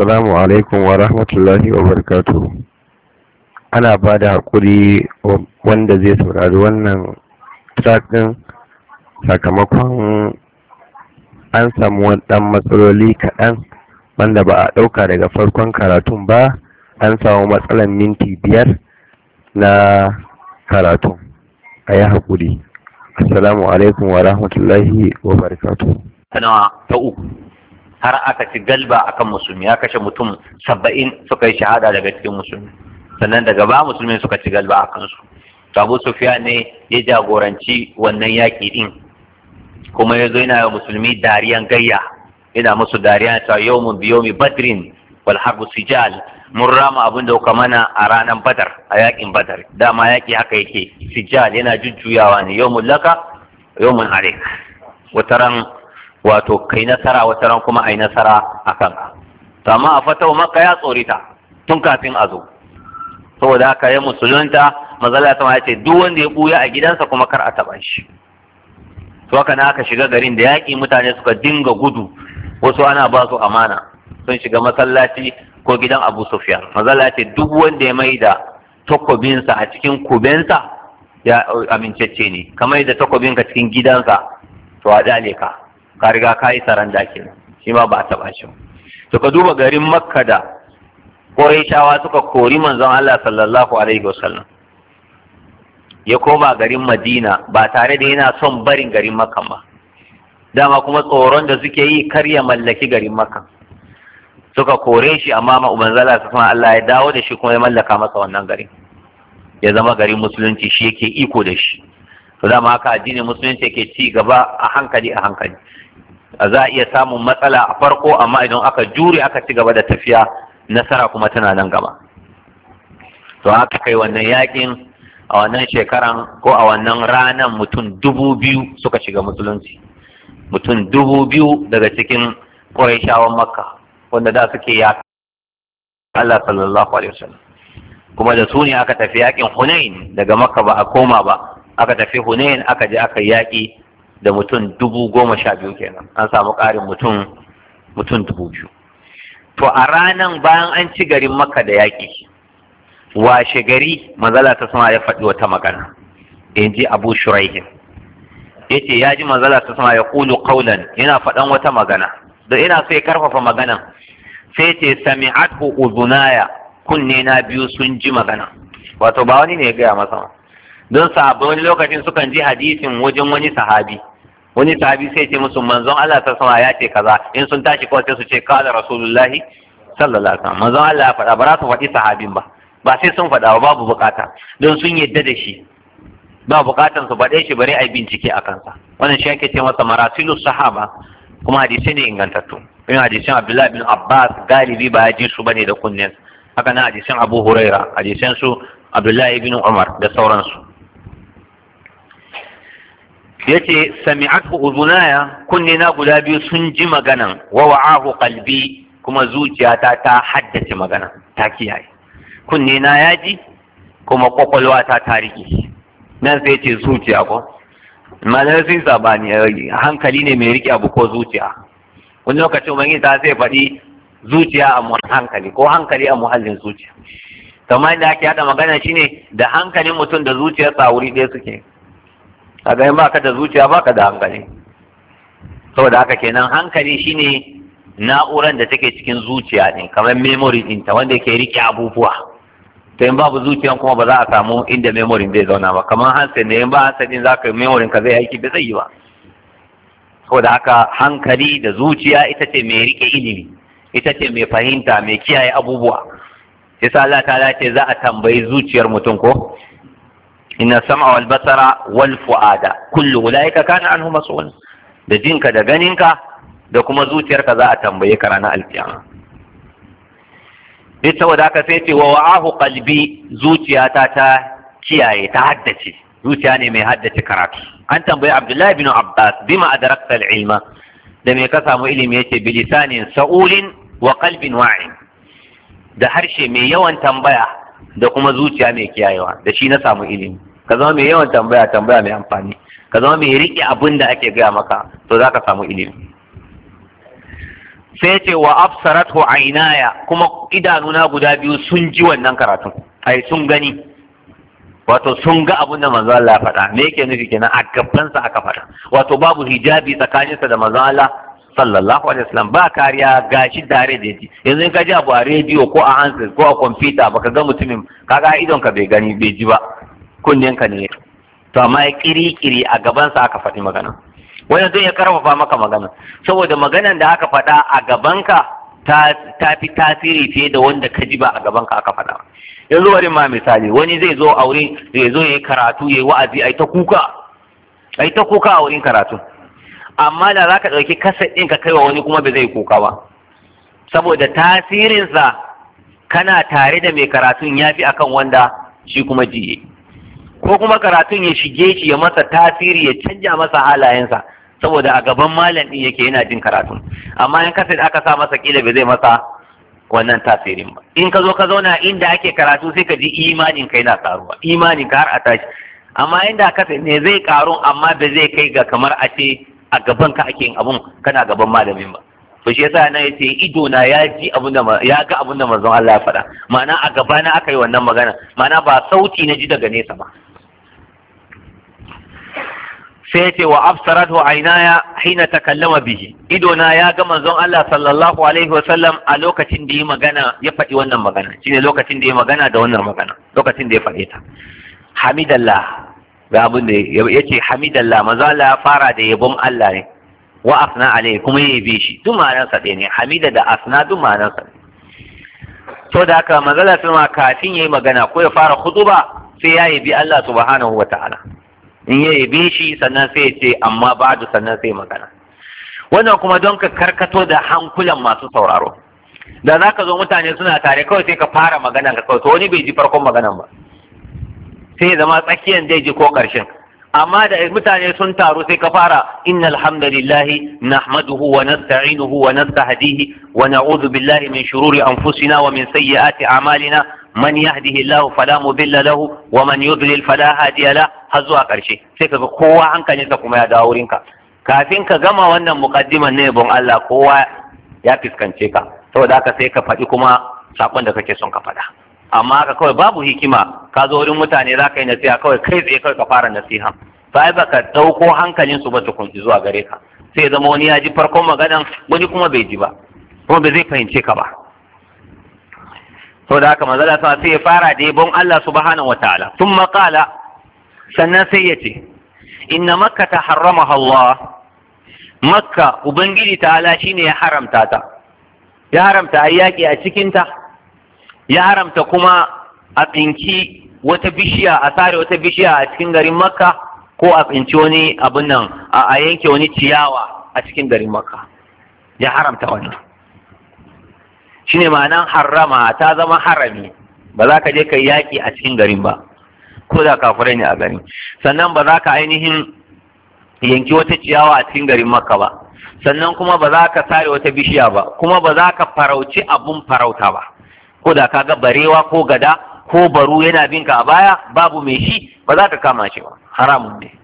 assalamu alaikum wa rahmatullahi wa barakatuhu ana ba da haƙuri wanda zai saurari wannan track ɗin sakamakon an samu ɗan matsaloli kaɗan wanda ba a ɗauka daga farkon karatun ba an samu matsalan minti biyar na karatun a yi haƙuri assalamu alaikum wa rahmatullahi wa barakatuhu ta uku har aka ci galba akan musulmi ya kashe mutum saba'in suka yi shahada daga cikin musulmi sannan daga ba musulmi suka ci galba a kansu abu sufiya ne ya jagoranci wannan yaƙi ɗin kuma ya zo yana wa musulmi dariyan gayya yana musu dariya ta yau mun biyo mi badrin wal harbu sijal mun rama abin da kuka mana a ranar badar a yaƙin badar dama yaƙi haka yake sijal yana jujjuyawa ne yau mun laka yau mun arik wataran wato kai nasara wata ran kuma ai nasara a kanka to amma a fatawa maka ya tsorita tun kafin a zo saboda haka ya musulunta mazala ta ya ce duk wanda ya buya a gidansa kuma kar a taba shi to haka na aka shiga garin da yaƙi mutane suka dinga gudu wasu ana ba su amana sun shiga masallaci ko gidan abu sufyan mazala ce duk wanda ya mai da takobinsa a cikin kubensa ya amincacce ne kamar da takobinka cikin gidansa to a dale ka ka riga ka yi saranda kenan shi ma ba a taɓa shi to ka duba garin makka da ƙurayshawa suka kori manzon Allah sallallahu alaihi wasallam ya koma garin madina ba tare da yana son barin garin makka ba dama kuma tsoron da suke yi kar ya mallaki garin makka suka kore shi amma ma ubanzala su kuma Allah ya dawo da shi kuma ya mallaka masa wannan garin ya zama garin musulunci shi yake iko da shi to dama haka addinin musulunci yake ci gaba a hankali a hankali za a iya samun matsala a farko amma idan aka jure aka ci gaba da tafiya nasara kuma tana nan gaba to haka kai wannan yakin a wannan shekaran ko a wannan ranan mutum dubu biyu suka shiga musulunci mutum dubu biyu daga cikin ƙurayshawan makka wanda da suke ya Allah sallallahu alaihi wasallam kuma da su ne aka tafi yakin Hunain daga makka ba a koma ba aka tafi Hunain aka je aka yaki da mutum dubu goma sha biyu kenan an samu ƙarin mutum mutum dubu biyu to a ranan bayan an ci garin makka da yaƙi washe gari manzala ta sama ya faɗi wata magana in ji abu shuraihin ya ce ya ji manzala ta sama ya ƙulu ƙaulan yana faɗan wata magana da ina so ya karfafa maganan sai ce sami'athu uzunaya kunne na biyu sun ji magana wato ba wani ne ya gaya masa don sahabbai wani lokacin sukan ji hadisin wajen wani sahabi wani sahabi sai ce musu manzon Allah ta sama ya ce kaza in sun tashi kawai sai su ce kala rasulullahi sallallahu alaihi wasallam manzon Allah ya faɗa ba za su faɗi sahabin ba ba sai sun faɗa ba babu bukata don sun yadda da shi ba bukatan su faɗe shi bari a yi bincike a kansa wannan shi ake ce masa marasilu sahaba kuma hadisi ne ingantattu in hadisin Abdullahi bin Abbas galibi ba ya ji su bane da kunnen haka na hadisin Abu Huraira hadisin su Abdullahi bin Umar da sauransu yace sami'athu uzunaya kunne na guda biyu sun ji maganan wa wa'ahu qalbi kuma zuciyata ta haddace magana ta kiyaye kunne na ya ji kuma kwakwalwa ta ta rike nan sai ce zuciya ko malar sun sabani hankali ne mai rike abu ko zuciya wani lokacin ubangiji ta sai faɗi zuciya a hankali ko hankali a muhallin zuciya kamar da ake haɗa magana shine da hankalin mutum da zuciyarsa wuri ɗaya suke kaga in baka da zuciya baka da hankali saboda haka kenan hankali shine na'uran da take cikin zuciya ne kamar memory ɗinta wanda yake rike abubuwa to in babu zuciyan kuma ba za a samu inda memory zai zauna ba kamar handset ne in ba handset din zaka memory ka zai aiki ba zai yi ba saboda haka hankali da zuciya ita ce mai rike ilimi ita ce mai fahimta mai kiyaye abubuwa yasa Allah ta ce za a tambayi zuciyar mutum ko inna sam'a wal basara wal fu'ada kullu ulaika kana anhu mas'ul da jinka da ganinka da kuma zuciyarka za a tambaye ka ranar alkiyama duk saboda haka sai ce wa wa'ahu qalbi zuciyata ta kiyaye ta haddace zuciya ne mai haddace karatu an tambayi abdullahi bin abbas bima adrakta ilma da me ka samu ilimi yace bilisanin sa'ulin wa qalbin wa'in da harshe mai yawan tambaya da kuma zuciya mai kiyayewa da shi na samu ilimi ka zama mai yawan tambaya tambaya mai amfani ka zama mai riƙe abin da ake gaya maka to za ka samu ilimi sai ce wa absaratu ainaya kuma idanuna guda biyu sun ji wannan karatun ai sun gani wato sun ga abin da manzo Allah ya faɗa me yake nufi kenan a gabansa aka faɗa wato babu hijabi tsakaninsa da manzo Allah sallallahu alaihi wasallam ba kariya gashi tare da ji yanzu in ka ji abu a rediyo ko a handset ko a kwamfuta baka ga mutumin kaga idon ka bai gani bai ji ba kunnen ka ne to amma ya kiri-kiri a gabansa aka faɗi magana wannan zai ya karfafa maka magana saboda maganan da aka faɗa a gabanka ta ta fi tasiri fiye da wanda ka ji ba a gabanka aka faɗa yanzu bari ma misali wani zai zo a wurin zai zo ya yi karatu ya yi wa'azi ai ta kuka ai ta kuka a wurin karatu amma da za ka ɗauki kasa ɗin ka kai wa wani kuma bai zai kuka ba saboda tasirinsa kana tare da mai karatun ya fi akan wanda shi kuma jiye ko kuma karatun ya shige shi ya masa tasiri ya canja masa halayensa saboda a gaban malam ɗin yake yana jin karatun amma in kasa aka sa masa kila bai zai masa wannan tasirin ba in ka zo ka zauna inda ake karatu sai ka ji imanin kai na karuwa imanin ka har a tashi amma inda kasa ne zai karu amma ba zai kai ga kamar a ce a gaban ka ake yin abun kana gaban malamin ba to shi yasa na yace ido na ya ji abun da ya ga abun da manzon Allah ya faɗa ma'ana a gaba na aka yi wannan magana ma'ana ba sauti na ji daga nesa ba sai yace wa absaratu aynaya hina takallama bihi ido na ya ga manzon Allah sallallahu alaihi wasallam a lokacin da ya magana ya faɗi wannan magana shine lokacin da ya magana da wannan magana lokacin da ya faɗe ta hamidallah ga abin da ya ce hamidallah manzo Allah ya fara da yabon Allah ne wa asna alai kuma ya yabe shi duk ma'anar sa ne hamida da asna duk ma'anar sa to da haka manzo Allah sama kafin yayi magana ko ya fara khutuba sai ya yabi Allah subhanahu wataala in ya yabe shi sannan sai ya ce amma ba'du sannan sai magana wannan kuma don ka karkato da hankulan masu sauraro da za ka zo mutane suna tare kawai sai ka fara magana ka kawai to wani bai ji farkon maganan ba sai zama tsakiyan zai ji ko ƙarshen amma da mutane sun taru sai ka fara inna alhamdulillahi nahmaduhu wa nasta'inuhu wa nastahdihi wa na'udhu billahi min shururi anfusina wa min sayyiati a'malina man yahdihillahu fala mudilla lahu wa man yudlil fala hadiya la har zuwa ƙarshe sai kaga kowa hankalinsa kuma ya dawo wurinka kafin ka gama wannan muqaddiman ne bon Allah kowa ya fiskance ka saboda haka sai ka faɗi kuma sakon da kake son ka faɗa amma haka kawai babu hikima ka zo wurin mutane za ka yi nasiha kawai kai tsaye kawai ka fara nasiha sai baka ɗauko hankalin su ba tukun zuwa gare ka sai zama wani ya ji farkon maganan wani kuma bai ji ba kuma bai zai fahimce ka ba da haka manzala sa sai ya fara da yabon Allah subhanahu wataala thumma qala sannan sai ya ce inna makka ta harramaha Allah makka ubangiji ta'ala shine ya haramta ta ya haramta ayyaki a cikin ta ya haramta kuma a tsinki wata bishiya a sare wata bishiya a cikin garin makka ko a tsinci wani abin nan a yanke wani ciyawa a cikin garin makka ya haramta wannan shine ma'anan harrama ta zama harami ba za ka je ka yaƙi a cikin garin ba ko da kafirai ne a garin sannan ba za ka ainihin yanki wata ciyawa a cikin garin makka ba sannan kuma ba za ka sare wata bishiya ba kuma ba za ka farauci abun farauta ba ko da ka ga barewa ko gada ko baru yana bin ka a baya babu mai shi ba za ka kama shi ba haramun ne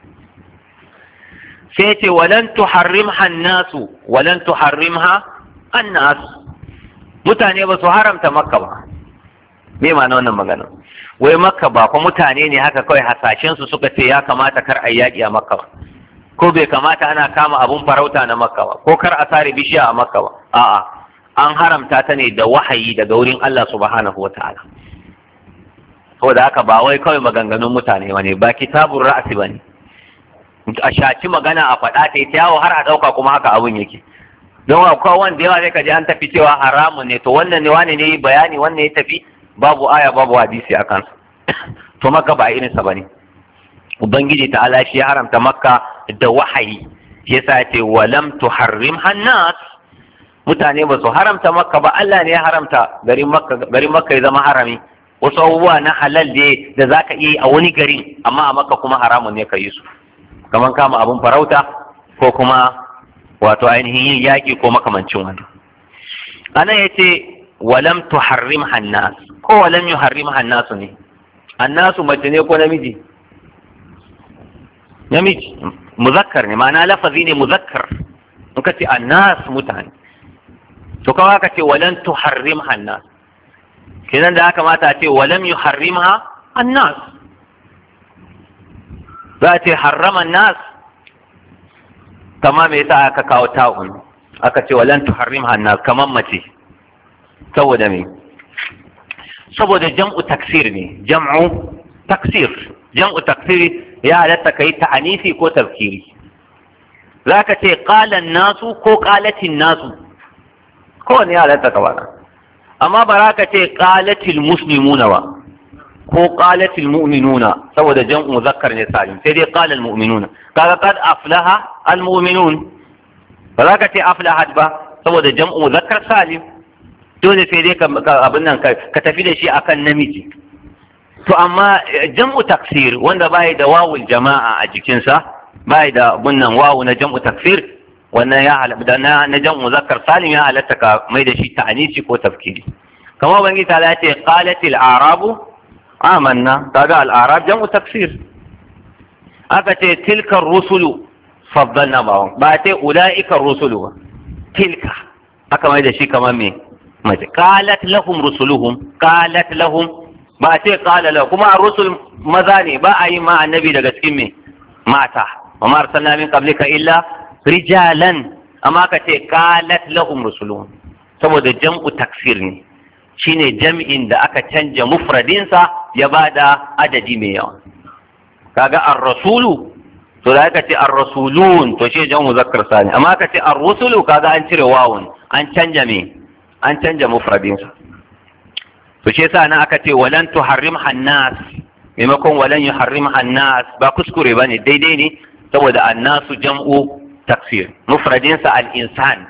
sai ce walan tuharrimha nasu walan tuharrimha annas mutane ba su haramta makka ba me ma'ana wannan magana wai makka ba fa mutane ne haka kawai hasashen su suka ce ya kamata kar a yaƙi a makka ba ko bai kamata ana kama abun farauta na makka ba ko kar a sare bishiya a makka ba a'a an haramta ta ne da wahayi daga wurin Allah subhanahu wa ta'ala saboda haka ba wai kawai maganganun mutane bane ba kitabun ra'asi bane a shaci magana a faɗa ta yawo har a ɗauka kuma haka abun yake don akwai wanda yawa zai kaji an tafi cewa haramun ne to wannan ne wane ne bayani wannan ya tafi babu aya babu hadisi a kansa to makka ba irinsa ba ne ubangiji ta ala shi ya haramta makka da wahayi shi yasa ce walam tuharrim hannas mutane ba su haramta makka ba Allah ne ya haramta garin makka garin makka ya zama harami wasu abubuwa na halal ne da zaka iya yi a wani garin amma a makka kuma haramun ne ka yi su kamar kama abun farauta ko kuma wato ainihin yin yaƙi ko makamancin wani anan ya ce walam tuharrim hannas ko walam yuharrim hannasu ne annasu mace ne ko namiji namiji muzakkar ne ma'ana lafazi ne muzakkar in ka ce annas mutane to kawai aka ce walan tuharrim hannas kenan da aka mata a ce walam yuharrimha annas za a ce harraman nas kama me yasa aka kawo ta'un aka ce walan tuharrimha annas kaman mace saboda me saboda jam'u taksir ne jam'u taksir jam'u taksir ya halatta kai ta'anisi ko tafkiri zaka ce qala nasu ko qalatin nasu ko ne ya halatta ka bana amma ba za ka ce qalatil muslimuna ba ko qalatil mu'minuna saboda jam'u muzakkar ne salim sai dai qala al mu'minuna kaga qad aflaha al mu'minun ba za ka ce aflahat ba saboda jam'u muzakkar salim dole sai dai abin nan ka tafi da shi akan namiji to amma jam'u taksir wanda bai da wawul jama'a a jikinsa bai da bunnan wawu na jam'u taksir wannan ya halatta na na jam'u muzakkar salim ya halatta ka mai da shi ta'anisi ko tafkiri kamar bangi ta ce qalatil arabu amanna kaga al arab jam'u taksir aka ce tilka rusulu faddalna ba ba ce ulaika rusulu ba tilka aka mai da shi kamar me mace qalat lahum rusuluhum qalat lahum ba ce qala lahum kuma rusul maza ne ba a yi ma annabi daga cikin me mata wa ma arsalna min qablika illa rijalan amma ka ce qalat lahum rusuluhum saboda jam'u taksir ne shine jam'in da aka canja mufradinsa ya bada adadi mai yawa kaga ar-rasulu to da aka ce ar-rasulun to shi jam'u muzakkar sani amma ka ce ar-rusulu kaga an cire wawun an canja me an canja mufradinsa to shi yasa nan aka ce walan tuharrim hannas maimakon walan yuharrim hannas ba kuskure bane daidai ne saboda annasu jam'u taksir mufradinsa al-insan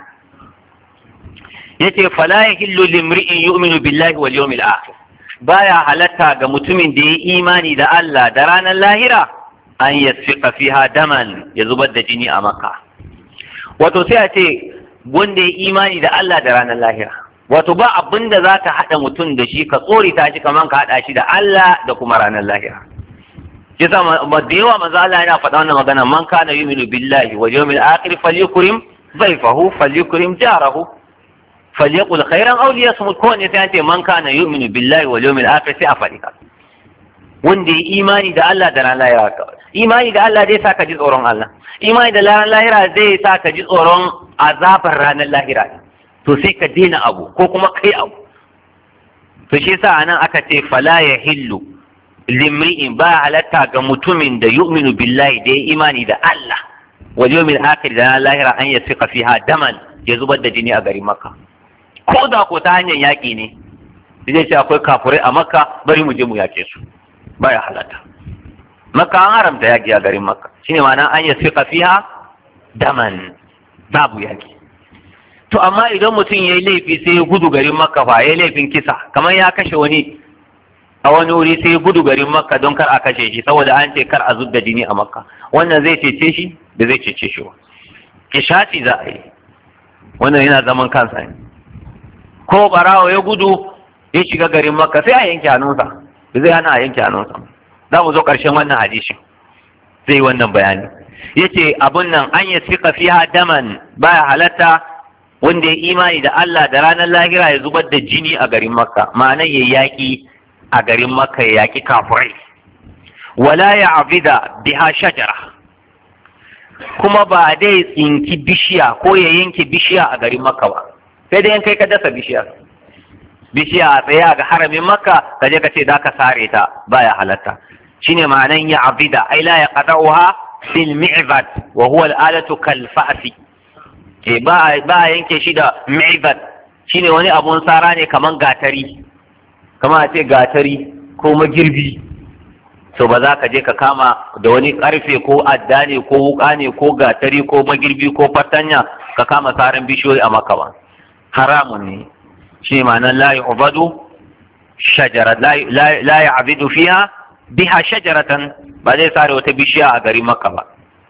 yace fala yahillu limri'in yu'minu billahi wal yawmil akhir baya halatta ga mutumin da ya imani da Allah da ranar lahira an yasfiqa fiha daman ya zubar da jini a makka wato sai a ce wanda ya imani da Allah da ranar lahira wato ba abin da za ka haɗa mutum da shi ka tsorita shi kamar ka haɗa shi da Allah da kuma ranar lahira shi sa da yawa manzo Allah yana faɗa wannan magana man kana yu'minu billahi wal yawmil akhir falyukrim dhayfahu falyukrim jarahu falyaqul khairan aw liyasmut ko ne sai an ce man kana yu'minu billahi wal yawmil akhir sai a faɗi ka wanda ya imani da Allah da ranar lahira imani da Allah zai sa ka ji tsoron Allah imani da ranar lahira zai sa ka ji tsoron azabar ranar lahira to sai ka daina abu ko kuma kai abu to shi yasa anan aka ce fala ya hillu limri'in ba halatta ga mutumin da yu'minu billahi da ya imani da Allah wal yawmil akhir da lahira an yasfiqa fiha daman ya zubar da jini a garin Makka ko da ko ta hanyar yaƙi ne zai ce akwai kafurai a Makka bari mu je mu yaƙe su baya halatta Makka an haramta yaƙi a garin Makka shine ma'ana an yasfiqa fiha daman babu yaƙi to amma idan mutum ya yi laifi sai ya gudu garin makka fa ya yi laifin kisa kamar ya kashe wani a wani wuri sai ya gudu garin makka don kar a kashe shi saboda an ce kar a zub da jini a makka wannan zai cece shi da zai cece shi ba kishaci za a yi wannan yana zaman kansa ne ko barawo ya gudu ya shiga garin makka sai a yanke hannunsa da zai hana a yanke hannunsa za mu zo ƙarshen wannan hadishin zai yi wannan bayani yace abun nan an yi sika fiha daman baya halatta wanda ya imani da Allah da ranar lahira ya zubar da jini a garin Makka ma'ana ya yaƙi a garin Makka ya yaƙi kafurai wala ya abida biha shajara kuma ba dai tsinki bishiya ko ya yanke bishiya a garin Makka ba sai dai kai ka dasa bishiya bishiya a tsaye ga haramin Makka ka je ka ce za ka sare ta baya halatta shine ma'anan ya abida ai la ya qada'uha bil mi'bad wa huwa al-alatu kal fa'si e ba a yanke shi da mi'bat shine wani abun sara ne kaman gatari kama a ce gatari ko magirbi to ba za ka je ka kama da wani karfe ko adda ne ko wuka ne ko gatari ko magirbi ko fatanya ka kama saran bishiyoyi a maka ba haramun ne shi ma'anar la yu'badu shajara la ya'budu fiha biha shajaratan ba zai sare wata bishiya a garin makka ba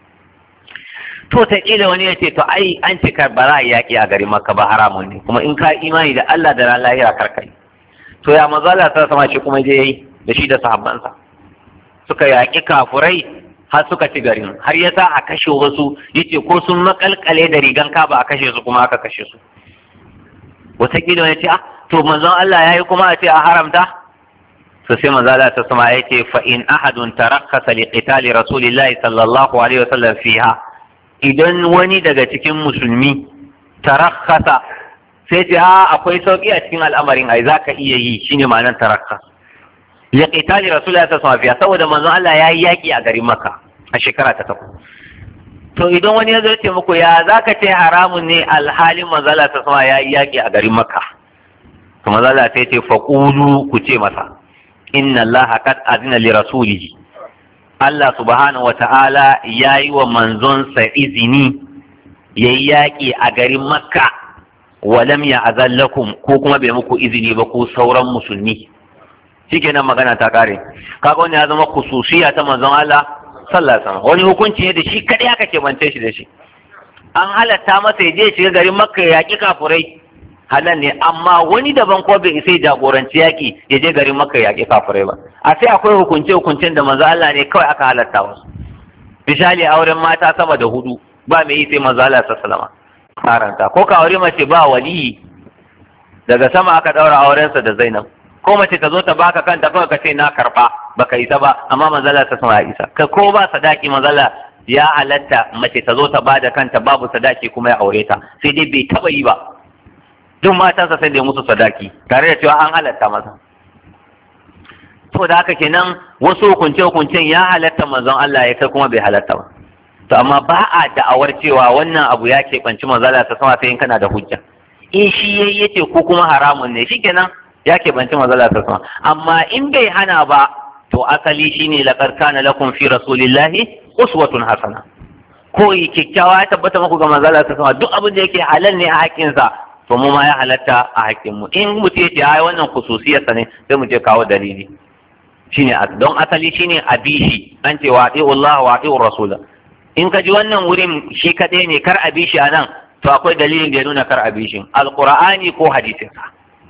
to ta kila wani ya ce to ai an ce kar ba za a yaƙi a garin makka ba haramun ne kuma in ka imani da Allah da ran lahira karkai to ya manzo Allah ta sama shi kuma je yayi da shi da sahabbansa suka yaƙi kafurai har suka ci garin har ya sa a kashe wasu yace ko sun makalkale da rigan kaba a kashe su kuma aka kashe su wataƙila ya ce ah to manzon Allah ya yi kuma a ce a haramta to sai manzo Allah ta sama ya ce fa in ahadun tarakkasa li qitali rasulillahi sallallahu alaihi wasallam fiha idan wani daga cikin musulmi tarakkasa sai ce a akwai sauki a cikin al'amarin ai zaka iya yi shine ma'anar tarakkas li qitali rasulillahi sallallahu alaihi wasallam fiha saboda manzon Allah ya yi yaki a garin Makka a shekara ta takwas to idan wani ya zo ce muku ya zaka ce haramun ne alhalin manzo Allah ta sama ya yi yaki a garin Makka to manzo Allah sai ce faqulu ku ce masa inna Allah qad azina li rasulihi Allah subhanahu wata'ala ya yi wa manzonsa izini ya yi yaƙi a garin Makka walam ya azallakum ko kuma bai muku izini ba ko sauran musulmi shikenan magana ta kare kaga wani ya zama khususiya ta manzon Allah sallallahu alaihi wasallam wani hukunci ne da shi kadai aka kebance shi da shi an halatta masa ya je shiga garin Makka ya yaƙi kafurai halal ne amma wani daban ko bai isa jagoranci yaki ya je garin maka yaƙi kafirai ba a sai akwai hukunce hukuncen da manzo Allah ne kawai aka halatta wasu misali auren mata sama da hudu ba mai yi sai manzo Allah sallallahu karanta ko ka aure mace ba waliyi daga sama aka daura aurensa da Zainab ko mace ta zo ta baka kanta kawai ka ce na karba baka isa ba amma manzo Allah sallallahu ya isa ka ko ba sadaki manzo Allah ya halatta mace ta zo ta bada kanta babu sadaki kuma ya aure ta sai dai bai taba yi ba duk matansa sai da ya musu sadaki tare da cewa an halatta masa to da haka kenan wasu hukunce hukuncen ya halatta manzon Allah ya kai kuma bai halatta ba to amma ba a da'awar cewa wannan abu ya keɓanci manzon Allah ta sama sai in kana da hujja in shi yayi yace ko kuma haramun ne shikenan ya keɓanci manzon Allah ta sama amma in bai hana ba to asali shine laqad kana lakum fi rasulillahi uswatun hasana ko kyakkyawa ya tabbata muku ga manzon Allah ta sama duk abin da yake halal ne a haƙƙinsa to mu ma ya halatta a haƙƙin mu in mu ce ai wannan khususiyarsa ne sai mu ce kawo dalili shine don asali shine abishi an ce wa Allah wa rasula in ka ji wannan wurin shi kaɗai ne kar abishi a nan to akwai dalilin da ya nuna kar abishin alqur'ani ko hadisin sa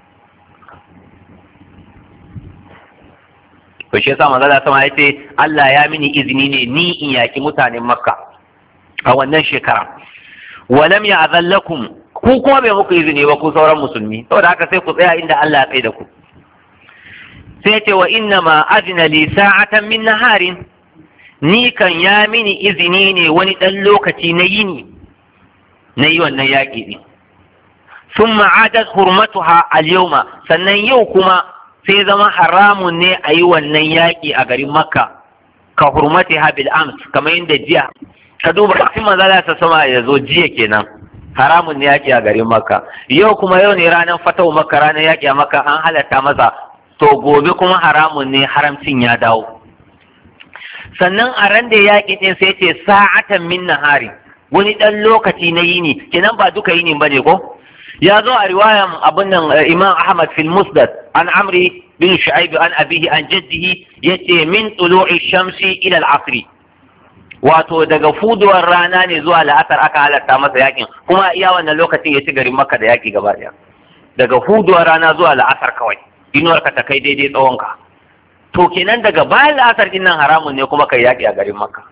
to shi yasa manzo sama ya ce Allah ya mini izini ne ni in yaki mutanen makka a wannan shekara walam ya azallakum ku kuma bai muku izini ba ku sauran musulmi saboda haka sai ku tsaya inda Allah ya tsaye da ku sai ce wa inna ma azina li sa'atan min naharin ni kan ya mini izini ne wani dan lokaci na yini na yi wannan yaƙi ne sun ma'adat hurmatuha al-yawma sannan yau kuma sai zama haramun ne a yi wannan yaƙi a garin makka ka hurmati bil ams kamar yadda jiya ka duba kafin manzala ta sama ya zo jiya kenan haramun ne yaƙi a garin makka yau kuma yau ne ranar fatau makka ranar yaƙi a makka an halatta masa to gobe kuma haramun ne haramcin ya dawo sannan a ran da yaƙi ɗin sai ce sa'atan min nahari wani ɗan lokaci na yini kenan ba duka yini bane ko ya zo a riwayan abin nan imam ahmad fil musnad an amri bin shu'aib an abihi an jaddihi yace min tulu'i shamsi ila al-asri wato daga fuduwar rana ne zuwa la'asar aka halatta masa yakin kuma iya wannan lokacin ya ci garin makka da yaki gaba daya daga fuduwar rana zuwa la'asar kawai inuwar ka ta kai daidai tsawon ka to kenan daga bayan la'asar din nan haramun ne kuma kai yaki a garin makka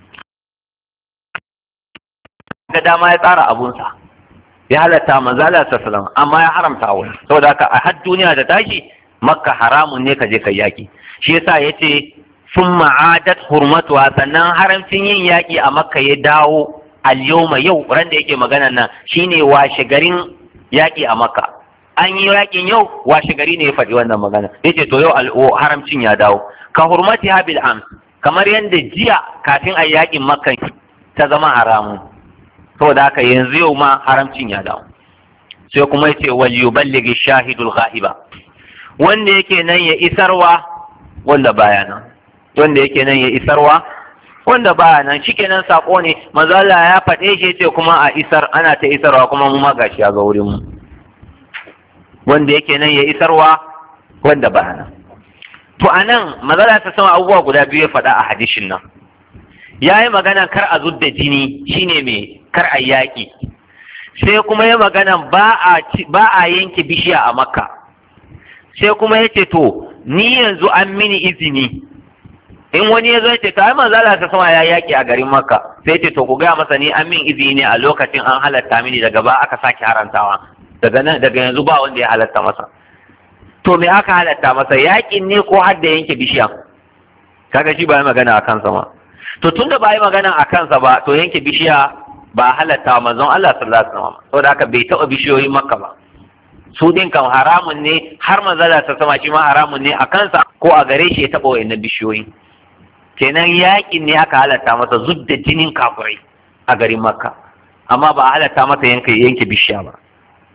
ga dama ya tsara abunsa ya halatta manzo Allah sallallahu amma ya haramta a wani saboda haka a har duniya da tashi makka haramun ne ka je kai yaki shi yasa yace sun ma'adat hurmatuwa sannan haramcin yin yaƙi a makka ya dawo al-yawma yau ran da yake magana nan shine washe garin yaƙi a makka an yi yaƙin yau washe gari ne ya faɗi wannan magana yace to yau haramcin ya dawo ka hurmati habil am kamar yadda jiya kafin a yaƙin makka ta zama haramun saboda haka yanzu yau ma haramcin ya dawo sai kuma yace wal yuballighi shahidul ghaiba wanda yake nan ya isarwa wanda baya nan wanda yake nan ya isarwa wanda baya nan shikenan sako ne manzo Allah ya faɗe shi yace kuma a isar ana ta isarwa kuma mu ma gashi ya ga wurin mu wanda yake nan ya isarwa wanda baya nan to anan manzo Allah ta sama abubuwa guda biyu ya faɗa a hadishin nan ya yi magana kar a zudda jini shine me kar a yaƙi sai kuma ya magana ba a yanke bishiya a makka sai kuma ya ce to ni yanzu an mini izini in wani ya zo ya ce ta ai manzo Allah ta sama ya yaki a garin Makka sai ce to ku ga masa ni an min izini ne a lokacin an halatta mini daga ba aka sake harantawa daga nan daga yanzu ba wanda ya halatta masa to me aka halatta masa yakin ne ko har da yanke bishiya kaga shi ba yi magana a kansa ma to tunda ba yi magana a kansa ba to yanke bishiya ba halatta manzon Allah sallallahu alaihi wasallam saboda haka bai taɓa bishiyoyin makka ba su din kan haramun ne har manzala ta sama shi ma haramun ne a kansa ko a gare shi ya taɓa wa'annan bishiyoyi kenan yakin ne aka halatta masa zub da jinin kafirai a garin makka amma ba a halatta masa yanke yanke bishiya ba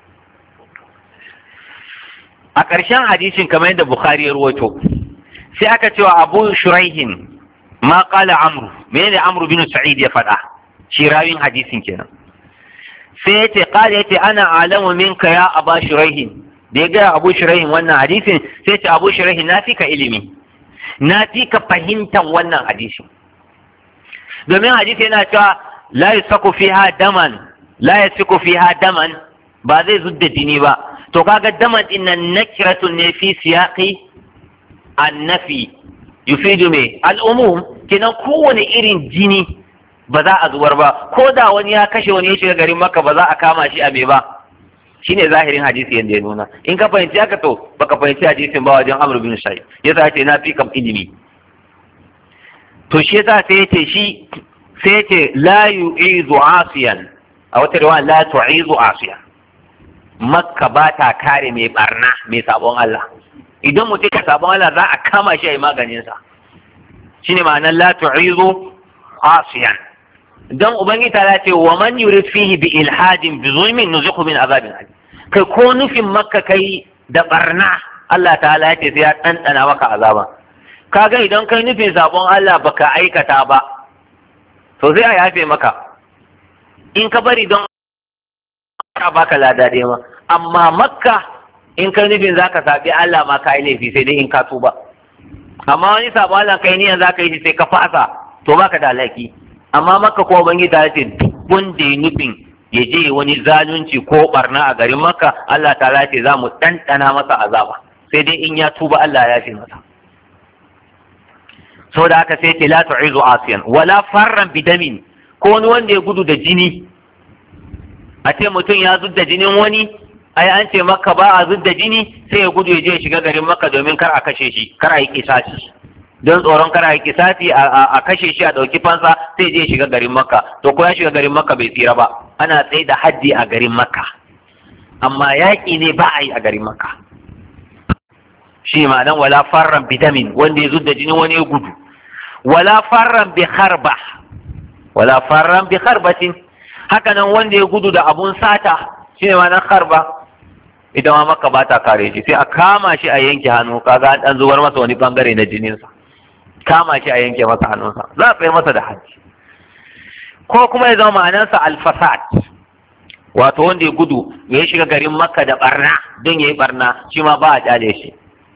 a ƙarshen hadisin kamar yadda bukhari ya ruwato sai aka cewa abu shuraihin ma qala amru menene amru bin sa'id ya faɗa shi rawin hadisin kenan sai yace qala yace ana alamu minka ya aba shuraihin da ya gaya abu shuraihin wannan hadisin sai ce abu shuraihin na fi ka ilimi na fi ka fahimtar wannan hadisin domin hadisi yana cewa la yusaku fiha daman la yasiku fiha daman ba zai zudda jini ba to kaga daman din nan nakiratun ne fi siyaqi annafi yufidu me al'umum kenan kowane irin jini ba za a zubar ba ko da wani ya kashe wani ya shiga garin maka ba za a kama shi a me ba shine zahirin hadisi yanda ya nuna in ka fahimci haka to baka fahimci hadisin ba wajen amr bin sa'id yasa ce na fi kam ilimi to shi yasa sai yace shi sai yace la yu'izu asiyan a wata riwaya la tu'izu asiyan makka ba ta kare mai barna mai sabon Allah idan mutum ka sabon Allah za a kama shi a yi maganinsa shine ma'anar la tu'izu asiyan dan ubangiji ta ce wa man yurid fihi bi ilhadin bi zulmin nuziqu min azabin alim kai ko nufin makka kai da barna Allah ta'ala ya ce sai ya ɗanɗana maka azaba kaga idan kai nufin sabon Allah baka aikata ba to sai a yafe maka in ka bari don ka baka lada dai ma amma makka in kai nufin zaka sabi Allah ma ka yi laifi sai dai in ka tuba amma wani sabon Allah kai niyan zaka yi shi sai ka fasa to baka da alaki amma makka ko bangi ta ce duk wanda ya nufin ya je wani zalunci ko barna a garin makka Allah ta ce za mu ɗanɗana masa azaba sai dai in ya tuba Allah ya fi masa saboda haka sai ce la tu'izu asiyan wala farran bidamin ko wani wanda ya gudu da jini a ce mutum ya zudda jinin wani ai an ce maka ba a zudda jini sai ya gudu ya je ya shiga garin maka domin kar a kashe shi kar a yi kisasi don tsoron kar a yi kisasi a kashe shi a ɗauki fansa sai je ya shiga garin maka to ko ya shiga garin maka bai tsira ba ana tsaye da haddi a garin maka amma yaƙi ne ba a yi a garin maka shi ma'anan wala farran bidamin wanda ya zudda jinin wani ya gudu wala farran bi harba wala farran bi harbatin haka nan wanda ya gudu da abun sata shine ma nan harba ita ma maka ba ta kare shi sai a kama shi a yanke hannu kaga an dan zubar masa wani bangare na jininsa kama shi a yanke masa hannunsa za a tsaye masa da haji ko kuma ya zama ma'anarsa alfasad wato wanda ya gudu ya shiga garin makka da barna don ya yi barna shi ma ba a kyale shi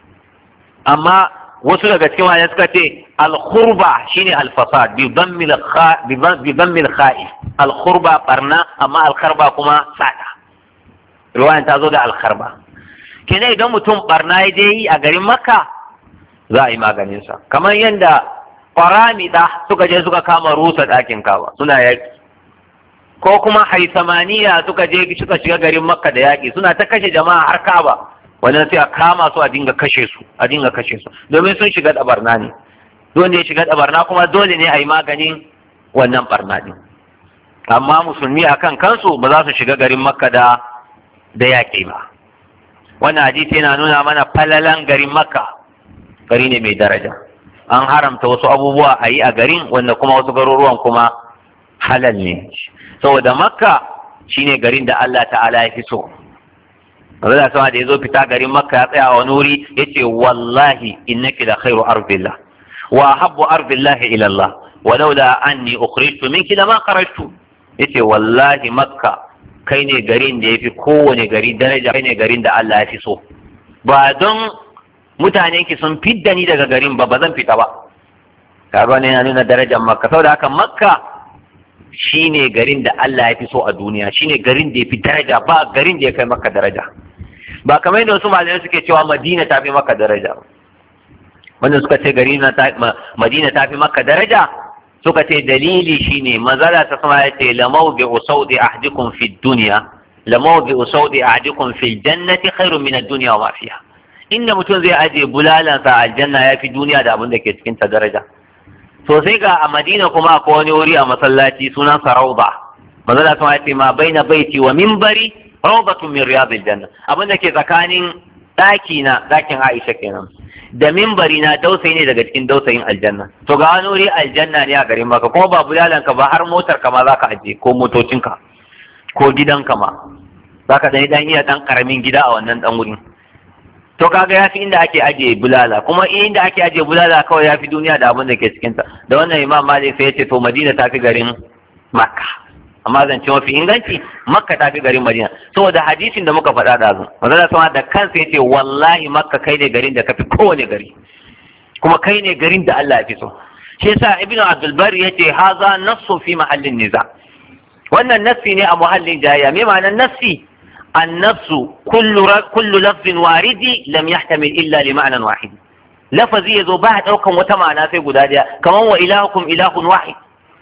amma wasu daga cikin wani suka ce alkhurba shine alfasad bi dammil kha'i alkhurba barna amma alkharba kuma sada riwayan ta zo da alkharba kenan idan mutum barna ya je yi a garin makka za a yi maganinsa kamar yadda ƙwaramida suka je suka kama rusa ɗakin kawa suna yaƙi ko kuma haisamaniya suka je suka shiga garin makka da yaƙi suna ta kashe jama'a har kaba wannan sai a kama su a dinga kashe su a dinga kashe su domin sun shiga da barna ne dole ya shiga da barna kuma dole ne a yi maganin wannan barna din amma musulmi akan kansu ba za su shiga garin makka da da yaƙi ba wannan hadisi yana nuna mana falalan garin makka gari ne mai daraja an haramta wasu abubuwa a yi a garin wanda kuma wasu garuruwan kuma halal ne saboda makka shine garin da Allah ta'ala ya fi so Allah sama da ya zo fita garin makka ya tsaya a wani wuri ya ce wallahi innaki da khairu ardillah wa habbu ardillahi ila Allah walaula anni ukhrijtu minki lama kharajtu yace wallahi makka kai ne garin da ya fi kowane gari daraja kai ne garin da Allah ya fi so ba don mutanen ki sun fidda ni daga garin ba ba zan fita ba kaga ne yana nuna darajar makka saboda haka makka shine garin da Allah ya fi so a duniya shine garin da ya fi daraja ba garin da ya kai makka daraja ba kamar yadda wasu malamai suke cewa madina ta fi makka daraja wanda suka ce gari na madina ta fi makka daraja suka ce dalili shine manzala ta sama ya ce lamau bi usaudi ahdikum fi dunya lamawdi usawdi ahadikum fil jannati khairun min ad-dunya wa ma fiha inda mutum zai aje bulalansa a aljanna ya fi duniya da abin da ke cikin ta daraja to sai ga a madina kuma akwai wani wuri a masallaci sunan sa rauda manzo da kuma ce ma baina baiti wa minbari rawdatun min riyadil janna abin da ke tsakanin daki na dakin Aisha kenan da minbari na dausayi ne daga cikin dausayin aljanna to ga wani wuri aljanna ne a garin maka kuma ba bulalanka ba har motar ka ma zaka aje ko motocinka ko gidanka ma zaka dan dan iya dan karamin gida a wannan dan wurin to kaga yafi inda ake aje bulala kuma inda ake aje bulala kawai yafi duniya da abin da ke cikin ta da wannan imam malik sai ya ce to madina tafi garin makka amma zance mafi inganci makka tafi garin madina saboda hadisin da muka faɗa da zu manzo sama da kansa ya ce wallahi makka kai ne garin da kafi kowane gari kuma kai ne garin da Allah ya fi so shi yasa ibnu abdul bar yace haza nassu fi mahallin niza wannan nassi ne a muhallin jayya me ma'anar nassi النفس كل ر... كل لفظ وارد لم يحتمل الا لمعنى واحد لفظي يزو ba daukan wata ma'ana sai guda daya kaman wa ilahukum ilahun wahid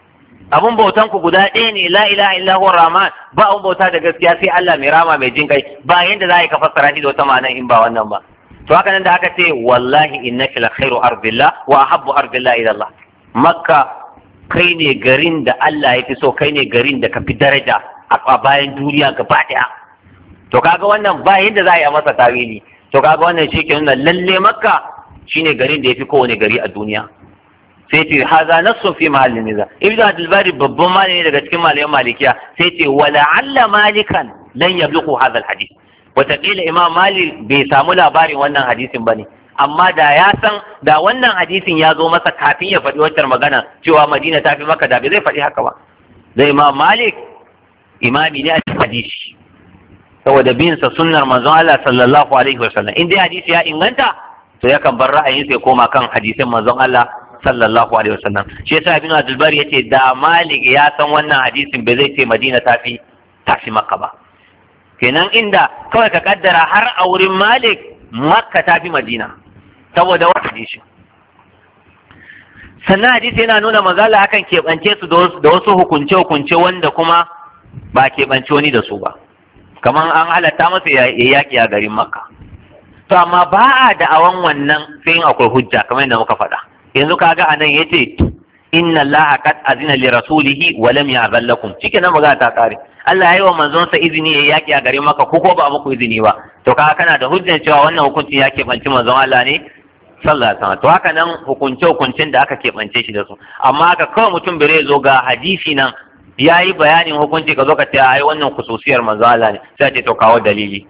abun bautan ku guda ɗaya ne la ilaha illa huwa rahman ba abun bauta da gaskiya sai Allah mai rama mai jin kai ba yanda za ka fassara shi da wata ma'ana in ba wannan ba to haka nan da aka ce wallahi innaka la khairu ardillah wa ahabbu ardillah ila Allah makka kai ne garin da Allah ya fi so kai ne garin da ka fi daraja a bayan duniya gaba daya to kaga wannan ba yadda za a yi masa tawili to kaga wannan shi ke nuna lalle makka shine garin da ya fi kowane gari a duniya sai ce haza nassun fi mahallin niza ibnu abdul bari babban malami daga cikin malaman malikiya sai ce wala alla malikan lan yablughu hadha alhadith wataƙila imam malik bai samu labarin wannan hadisin bane amma da ya san da wannan hadisin ya zo masa kafin ya faɗi wancan magana cewa madina ta fi maka da bai zai faɗi haka ba da imam malik imami ne a cikin hadisi saboda bin sa sunnar manzon Allah sallallahu alaihi wasallam in dai hadisi ya inganta to yakan bar ra'ayin sai koma kan hadisin manzon Allah sallallahu alaihi wasallam shi yasa ibn Abdul Bari yace da Malik ya san wannan hadisin bai zai ce Madina tafi tafi Makka ba kenan inda kawai ka kaddara har a wurin Malik Makka tafi Madina saboda wannan hadisi sannan hadisi yana nuna mazala akan keɓance su da wasu hukunce-hukunce wanda kuma ba keɓance wani da su ba kamar an halatta masa ya yaƙi a garin makka to amma ba a da'awan wannan sai in akwai hujja kamar yadda muka faɗa yanzu kaga anan yace inna allaha qad azina li rasulihi wa lam ya'zal lakum shike nan magana ta kare Allah yayi wa manzon sa izini ya yaƙi a garin makka ko ko ba muku izini ba to kaga kana da hujjar cewa wannan hukunci ya keɓanci manzon Allah ne sallallahu alaihi wasallam to haka nan hukunce hukuncin da aka keɓance shi da su amma haka kawai mutum bai zo ga hadisi nan ya yi bayanin hukunci ka zo ka ce ai wannan kususiyar manzo Allah ne sai ce to kawo dalili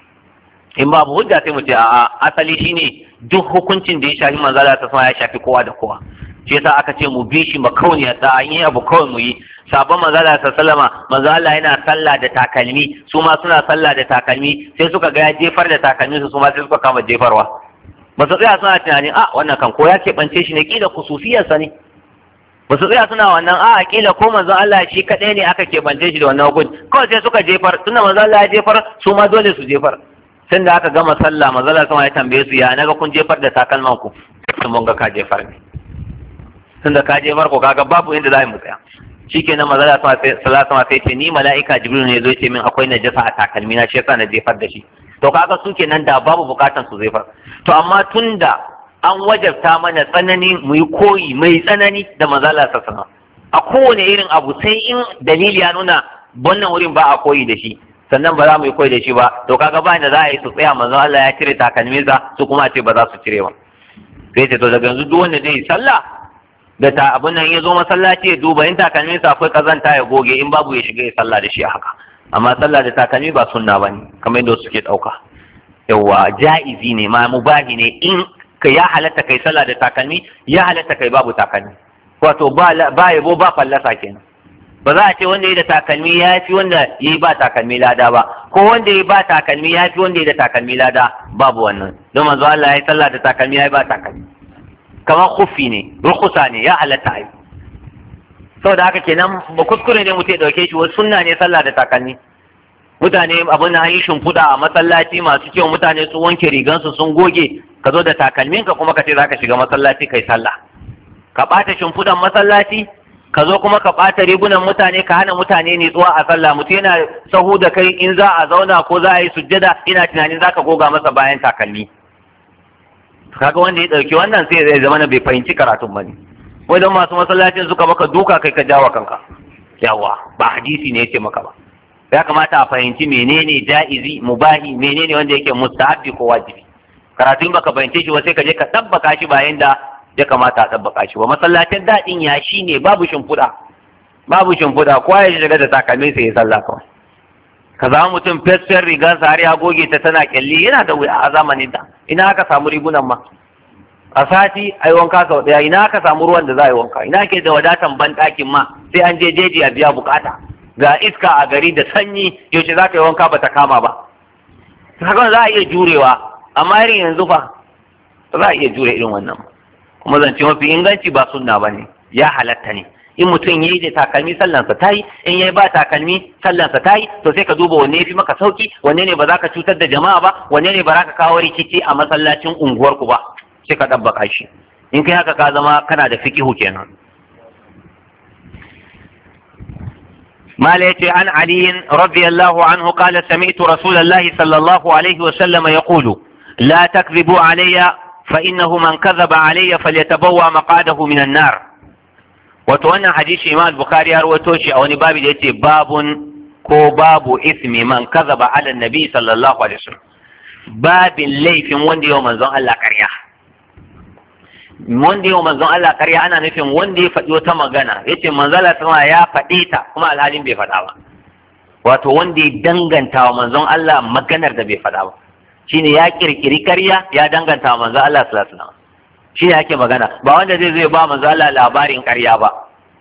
in babu hujja sai mu ce a'a asali shine duk hukuncin da ya shafi manzo Allah ta ya shafi kowa da kowa shi yasa aka ce mu bi shi makauniya da an yi abu kawai mu yi sabon manzo Allah sallama manzo Allah yana sallah da takalmi su ma suna sallah da takalmi sai suka ga ya jefar da takalmi su ma sai suka kama jefarwa ba su tsaya suna tunanin a wannan kan ko ya keɓance shi ne kila kususiyarsa ne ba su tsaya suna wannan a kila ko manzon Allah shi kadai ne aka keɓance shi da wannan hukunci kawai sai suka jefar tunda manzon Allah ya jefar su ma dole su jefar tun da aka gama sallah manzon Allah sama ya tambaye su ya naga kun jefar da takalman ku sun mun ga ka jefar ne tunda ka jefar ko kaga babu inda za mu tsaya shikenan manzon Allah sallallahu alaihi sai ce ni mala'ika jibril ne zo ce min akwai najasa a takalmi na shi yasa na jefar da shi to kaga su kenan da babu bukatan su jefar to amma tunda an wajabta mana tsanani mu yi koyi mai tsanani da mazala sassana a kowane irin abu sai in dalili ya nuna wannan wurin ba a koyi da shi sannan ba za mu yi koyi da shi ba to kaga ba da za a yi su tsaya manzo Allah ya cire takalminsa su kuma ce ba za su cire ba sai ce to daga yanzu duk wanda zai yi sallah da ta abun nan ya zo masallaci ya duba in takalminsa akwai kazanta ya goge in babu ya shiga ya sallah da shi a haka amma sallah da takalmi ba sunna bane kamar yadda suke dauka yawa ja'izi ne ma mubahi ne in ka ya halatta kai sallah da takalmi ya halatta kai babu takalmi wato ba ba yabo ba fallasa kenan ba za a ce wanda ya da takalmi ya fi wanda ya yi ba takalmi lada ba ko wanda ya ba takalmi ya fi wanda ya da takalmi lada babu wannan don manzo Allah ya yi sallah da takalmi ya yi ba takalmi kamar kufi ne rukusa ne ya halatta ai saboda haka kenan ba kuskure ne mutum ya dauke shi wasu sunna ne sallah da takalmi mutane abin da yi shimfiɗa a masallaci masu kyau mutane su wanke rigansu sun goge ka zo da takalmin ka kuma ka ce zaka shiga masallaci kai sallah ka ɓata shimfiɗan masallaci ka zo kuma ka ɓata rigunan mutane ka hana mutane nitsuwa a sallah mutum yana sahu da kai in za a zauna ko za a yi sujjada ina tunanin za ka goga masa bayan takalmi kaga wanda ya ɗauki wannan sai zai zama bai fahimci karatun ba ne wajen masu masallacin suka maka duka kai ka jawa kanka yawa ba hadisi ne yake maka ba ya kamata a fahimci menene ja'izi mubahi menene wanda yake mustahabbi ko wajibi karatun baka fahimce shi ba sai ka je ka tabbaka shi bayan da ya kamata a tabbaka shi ba masallacin daɗin ya shi ne babu shimfiɗa babu shimfiɗa kowa ya shiga da takalmin sai ya sallah kawai ka zama mutum fesfen rigar sa har ya goge ta tana kyalli yana da wuya a zamanin da ina aka samu rigunan ma a sati a yi wanka sau ɗaya ina aka samu ruwan da za a yi wanka ina ke da wadatan ban ɗakin ma sai an je jeji a biya bukata ga iska a gari da sanyi yaushe za ka yi wanka ba ta kama ba haka za a iya jurewa amma irin yanzu fa za a iya jure irin wannan kuma zance mafi inganci ba sunna ba ne ya halatta ne in mutum ya yi da takalmi sallansa ta yi in ya ba takalmi sallansa ta yi to sai ka duba wanne ya fi maka sauki wanne ne ba za ka cutar da jama'a ba wanne ne ba za ka kawo rikici a masallacin unguwarku ba sai ka ɗabbaka shi in kai haka ka zama kana da fikihu kenan مالك عن علي رضي الله عنه قال سمعت رسول الله صلى الله عليه وسلم يقول لا تكذبوا علي فإنه من كذب علي فليتبوى مقعده من النار وتوانا حديث إمام البخاري أروتوشي أو باب يتي باب كو باب إثم من كذب على النبي صلى الله عليه وسلم باب ليف وندي يوم الله كريا wanda yau manzon Allah karya ana nufin wanda ya faɗi wata magana ya ce manzala sama ya faɗi ta kuma alhalin bai faɗa ba wato wanda ya danganta wa manzon Allah maganar da bai faɗa ba shine ya kirkiri karya ya danganta wa manzon Allah sallallahu alaihi wasallam shine ake magana ba wanda zai zai ba manzon Allah labarin karya ba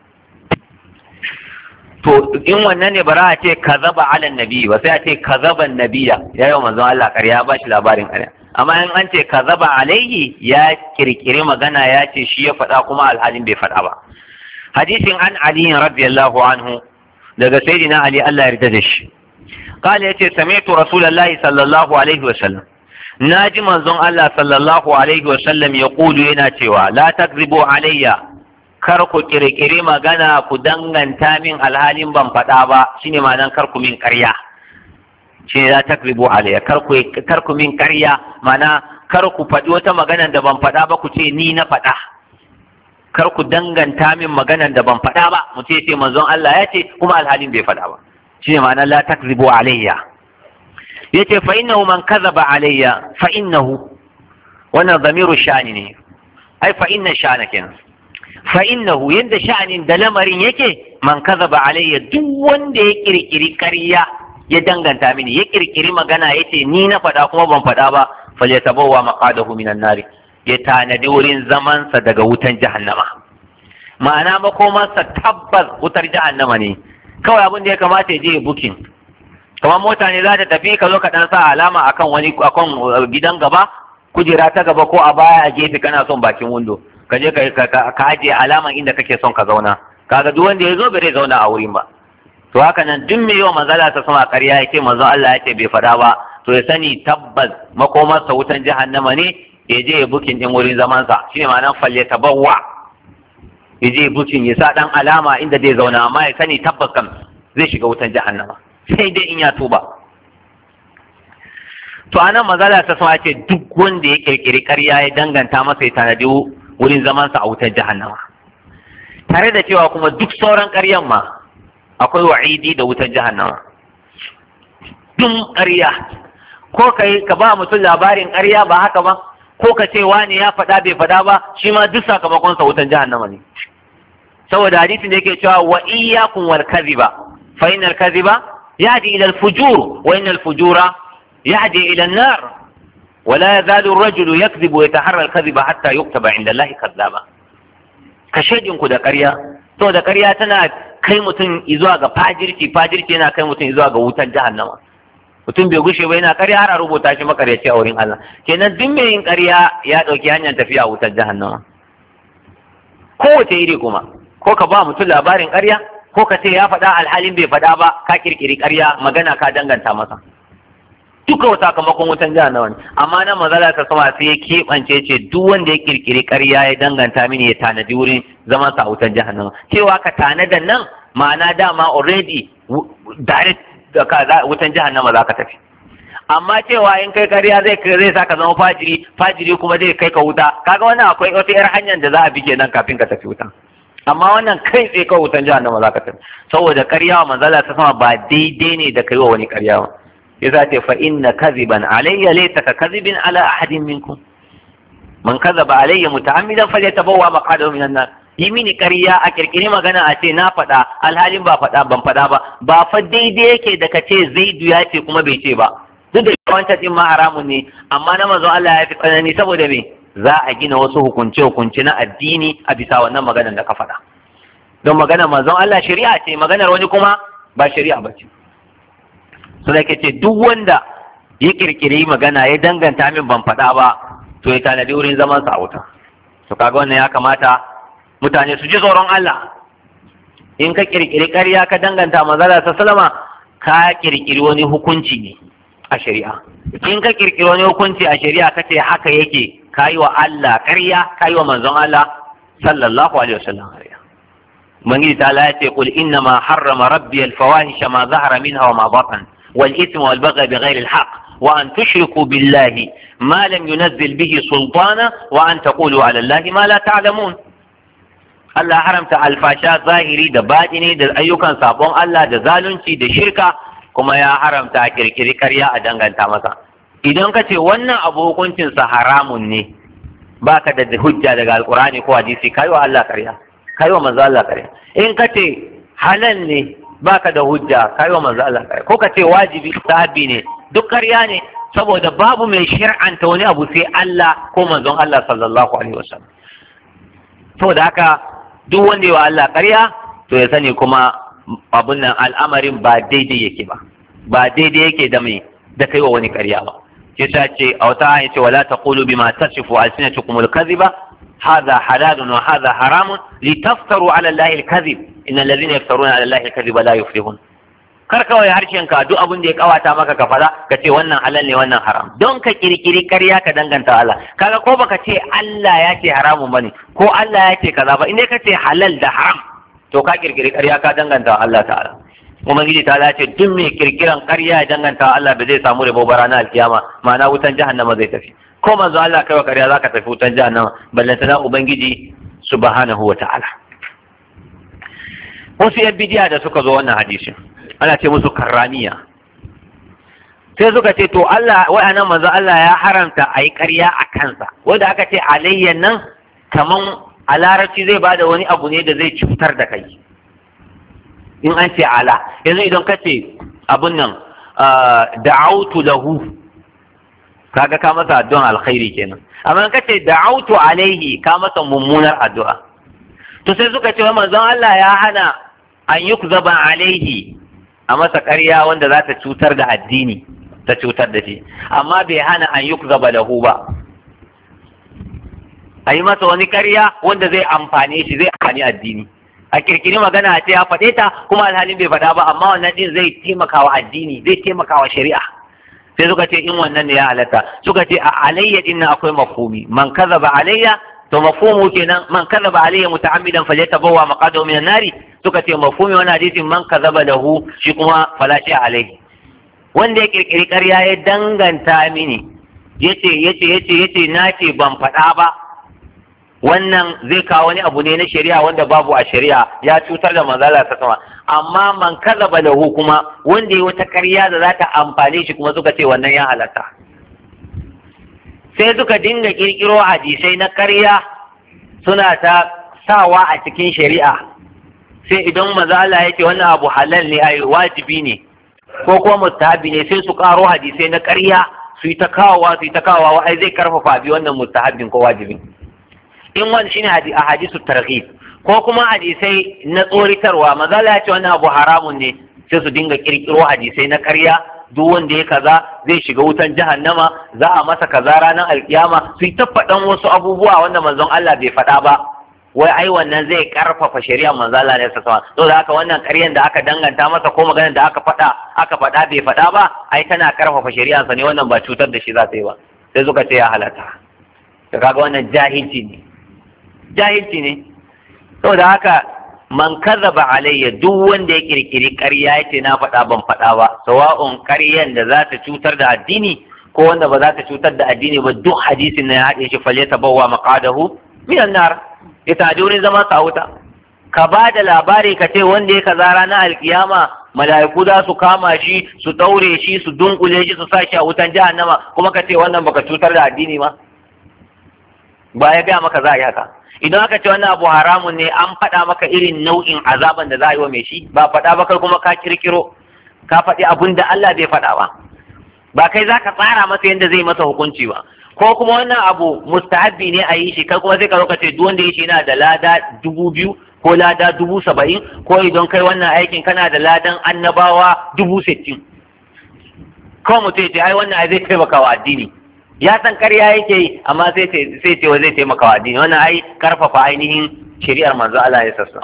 to in wannan ne bara a ce kazaba ala nabi ba sai a ce kazaban nabiya ya yi wa manzon Allah karya ba shi labarin karya amma in an ce kazaba alaihi ya kirkiri magana ya ce shi ya faɗa kuma alhalin bai faɗa ba hadisin an ali radiyallahu anhu daga sayyidina ali Allah ya yarda da shi قال يتي سمعت رسول الله صلى الله عليه وسلم ناجي منزون الله صلى الله عليه وسلم يقول ينا cewa لا تكذبوا علي kar ku kirkiri magana ku danganta min alhalin ban faɗa ba shine ma'anan kar ku min ƙarya shi ne za ta kribo alayya kar ku min karya mana kar ku faɗi wata magana da ban faɗa ba ku ce ni na faɗa kar ku danganta min magana da ban faɗa ba mu ce ce manzon Allah ya ce kuma alhalin bai faɗa ba shi ne ma'ana la takzibu alayya yace fa innahu man kadhaba alayya fa innahu wannan zamiru sha'ani ne ai fa inna sha'ana kenan fa innahu yanda sha'anin da lamarin yake man kadhaba alayya duk wanda ya kirkiri ƙarya ya danganta mini ya kirkiri magana ya ce ni na faɗa kuma ban faɗa ba falyatabawa maqadahu minan nari ya tanadi wurin zamansa daga wutan jahannama ma'ana makomarsa tabbas wutar jahannama ne kawai abin da ya kamata ya je bukin kamar mota ne za ta tafi ka zo ka dan sa alama akan wani akan gidan gaba kujera ta gaba ko a baya a gefe kana son bakin windo ka je ka ajiye alaman inda kake son ka zauna kaga duk wanda ya zo bai zauna a wurin ba to haka nan duk mai yawan manzala ta sama ƙarya ya ce manzon Allah ya ce bai faɗa ba to ya sani tabbas makomarsa wutan jahannama ne ya je ya bukin din wurin zamansa shine ma'anar falle tabawwa ya je bukin ya sa dan alama inda zai zauna amma ya sani tabbas kan zai shiga wutan jahannama sai dai in ya tuba to anan manzala ta sama ce duk wanda ya kirkiri ƙarya ya danganta masa ya tanadi wurin zamansa a wutan jahannama tare da cewa kuma duk sauran ƙaryan ma akwai wa'idi da wutar jahannama dun ƙarya ko ka yi ka ba mutum labarin ƙarya ba haka ba ko ka ce wani ya faɗa bai faɗa ba shi ma duk sakamakon sa wutar jahannama ne saboda hadisin da yake cewa wa iyyakum wal kadhiba fa innal kadhiba yahdi ila al fujur wa innal fujura yahdi ila an nar ولا يزال الرجل يكذب ويتحرى الكذب حتى يكتب عند الله كذابا كشيدinku da ƙarya to da ƙarya tana kai mutum zuwa ga fajirci fajirci yana kai mutum zuwa ga wutar jahannama mutum bai gushe ba yana ƙarya har a rubuta shi makaryaci a wurin Allah kenan duk mai yin ƙarya ya ɗauki hanyar tafiya wutar jahannama kowace iri kuma ko ka ba mutum labarin ƙarya ko ka ce ya faɗa alhalin bai faɗa ba ka kirkiri ƙarya magana ka danganta masa duka sakamakon wutan jahannama ne amma nan mazala ta sama sai ya keɓance ce duk wanda ya kirkiri ƙarya ya danganta mini ya tanadi wurin zaman sa wutan jahannama cewa ka tanada nan ma'ana dama already direct da ka wutan jahannama za ka tafi amma cewa in kai ƙarya zai zai saka zama fajiri fajiri kuma zai kai ka wuta kaga wannan akwai wata yar hanyar da za a bi kenan kafin ka tafi wuta amma wannan kai tsaye kawai wutan jahannama za ka tafi saboda ƙarya wa manzala ta sama ba daidai ne da kai wa wani ƙarya ba yasa ce fa inna kadhiban alayya laysa ka kadhibin ala ahadin minkum man kadhaba alayya muta'ammidan falyatabawwa maqadahu minan nar yi mini ƙarya a kirkiri magana a ce na faɗa alhalin ba faɗa ban faɗa ba ba fa daidai yake da ka ce zaidu ya ce kuma bai ce ba duk da wancan din ma haramun ne amma na manzon Allah ya fi tsanani saboda me za a gina wasu hukunce hukunce na addini a bisa wannan maganar da ka faɗa don maganar manzon Allah shari'a ce maganar wani kuma ba shari'a ba ce su da ce duk wanda ya kirkiri magana ya danganta min ban faɗa ba to ya tanadi wurin zaman sa a wuta to kaga wannan ya kamata mutane su ji tsoron Allah in ka kirkiri ƙarya ka danganta manzala ta salama ka kirkiri wani hukunci ne a shari'a in ka kirkiri wani hukunci a shari'a ka ce haka yake ka yi wa Allah ƙarya ka yi wa manzon Allah sallallahu alaihi wasallam ƙarya ubangiji ta ya ce qul inna ma harrama rabbi al-fawahisha ma zahara minha wa ma batan والإثم والبغي بغير الحق وأن تشركوا بالله ما لم ينزل به سلطانا وأن تقولوا على الله ما لا تعلمون Allah haramta alfasha zahiri da baɗini da ayyukan sabon Allah da zalunci da shirka kuma ya haramta kirkiri karya a danganta masa idan ka ce wannan abu hukuncinsa haramun ne baka da hujja daga alkurani ko hadisi kai wa Allah karya kai wa manzo Allah karya in ka ce halal ne baka da hujja kai wa manzo Allah kai ko ka ce wajibi sahabi ne duk ƙarya ne saboda babu mai shir'anta wani abu sai Allah ko manzon Allah sallallahu alaihi wasallam saboda haka duk wanda ya wa Allah ƙarya to ya sani kuma abun nan al'amarin ba daidai yake ba ba daidai yake da mai da kai wa wani ƙarya ba shi ta ce a wata aya ce wala taqulu bima tasifu alsinatukum al-kadhiba هذا حلال وهذا حرام لتفتروا على الله الكذب إن الذين يفترون على الله الكذب لا يفلحون kar kawai harshen ka duk abin da ya kawata maka ka fada ka ce wannan halal ne wannan haram don ka kirkiri karya ka danganta Allah kaga ko baka ce Allah ya ce haramun bane ko Allah ya ce kaza ba indai ka ce halal da haram to ka kirkiri karya ka danganta Allah ta'ala kuma gidi ta ce duk mai kirkiran karya ya danganta Allah ba zai samu rabo ba ranar alkiyama ma'ana wutan jahannama zai tafi ko manzo Allah kai wa ƙarya zaka tafi wutan jahannama ballanta na ubangiji subhanahu wa ta'ala wasu yan bidiya da suka zo wannan hadisin ana ce musu karramiya sai suka ce to Allah wa'annan manzo Allah ya haramta a yi ƙarya a kansa wanda aka ce alayyan nan kaman a larabci zai bada wani abu ne da zai cutar da kai in an ce ala yanzu idan ka ce abun nan da'autu lahu kaga ka masa addu'an alkhairi kenan amma ka ce da'autu alaihi ka masa mummunar addu'a to sai suka ce manzon Allah ya hana an yukzaba alaihi a masa ƙarya wanda za ta cutar da addini ta cutar da shi amma bai hana an yukzaba lahu ba a yi masa wani ƙarya wanda zai amfane shi zai amfani addini a kirkiri magana a ce ya faɗe ta kuma alhalin bai faɗa ba amma wannan din zai taimaka wa addini zai taimaka wa shari'a sai suka ce in wannan ne ya halatta suka ce a alayya din nan akwai mafhumi man kazaba alayya to mafhumu kenan man kazaba alayya muta'ammidan falyatabawwa maqadahu minan nari suka ce mafhumi wannan hadisin man kazaba lahu shi kuma fala shi alayhi wanda ya kirkiri ƙarya ya danganta mini yace yace yace yace na ce ban faɗa ba wannan zai kawo wani abu ne na shari'a wanda babu a shari'a ya cutar da manzala ta sama amma man kazaba lahu kuma wanda ya wata ƙarya da za ta amfane shi kuma suka ce wannan ya halatta sai suka dinga kirkiro hadisai na ƙarya suna ta sawa a cikin shari'a sai idan mazala ya ce wannan abu halal ne ai wajibi ne ko kuma mustahabi ne sai su karo hadisai na ƙarya su yi ta kawowa su yi ta kawowa ai zai karfafa bi wannan mustahabin ko wajibin in wani shine a hadisu targhib ko kuma hadisai na tsoritarwa mazala ya ce wannan abu haramun ne sai su dinga kirkiro hadisai na ƙarya duk wanda ya kaza zai shiga wutan jahannama za a masa kaza ranar alkiyama su yi ta faɗan wasu abubuwa wanda manzon Allah bai faɗa ba wai ai wannan zai karfafa shari'ar manzo Allah ne sallallahu alaihi to da haka wannan ƙaryan da aka danganta masa ko maganar da aka faɗa aka faɗa bai faɗa ba ai tana karfafa shari'ar sa ne wannan ba cutar da shi za ta yi ba sai suka ce ya halata to kaga wannan jahilci ne jahilci ne saboda haka man kazzaba alayya duk wanda ya kirkiri ƙarya yace na faɗa ban faɗa ba sawa'un ƙaryan da za ta cutar da addini ko wanda ba za ta cutar da addini ba duk hadisin na ya haɗe shi falle ta bawa maqadahu minan nar ya taji wurin zama sa wuta ka ba da labari ka ce wanda ya kaza ranar alkiyama mala'iku za su kama shi su daure shi su dunkule shi su sa shi a wutan jahannama kuma ka ce wannan baka cutar da addini ma ba ya gaya maka za a yi haka idan aka ce wannan abu haramun ne an faɗa maka irin nau'in azaban da za a yi wa mai shi ba faɗa ba kai kuma ka kirkiro ka faɗi abun da Allah bai faɗa ba ba kai za ka tsara masa yadda zai masa hukunci ba ko kuma wannan abu mustahabbi ne a yi shi kai kuma sai ka zo ka ce duk wanda ya shi yana da lada dubu biyu ko lada dubu saba'in ko idan kai wannan aikin kana da ladan annabawa dubu sittin kawai mutum ya ce ai wannan ai zai taimaka wa addini ya san karya yake yi amma sai sai ce zai taimaka wa addini wannan ai karfafa ainihin shari'ar manzo Allah ya sassa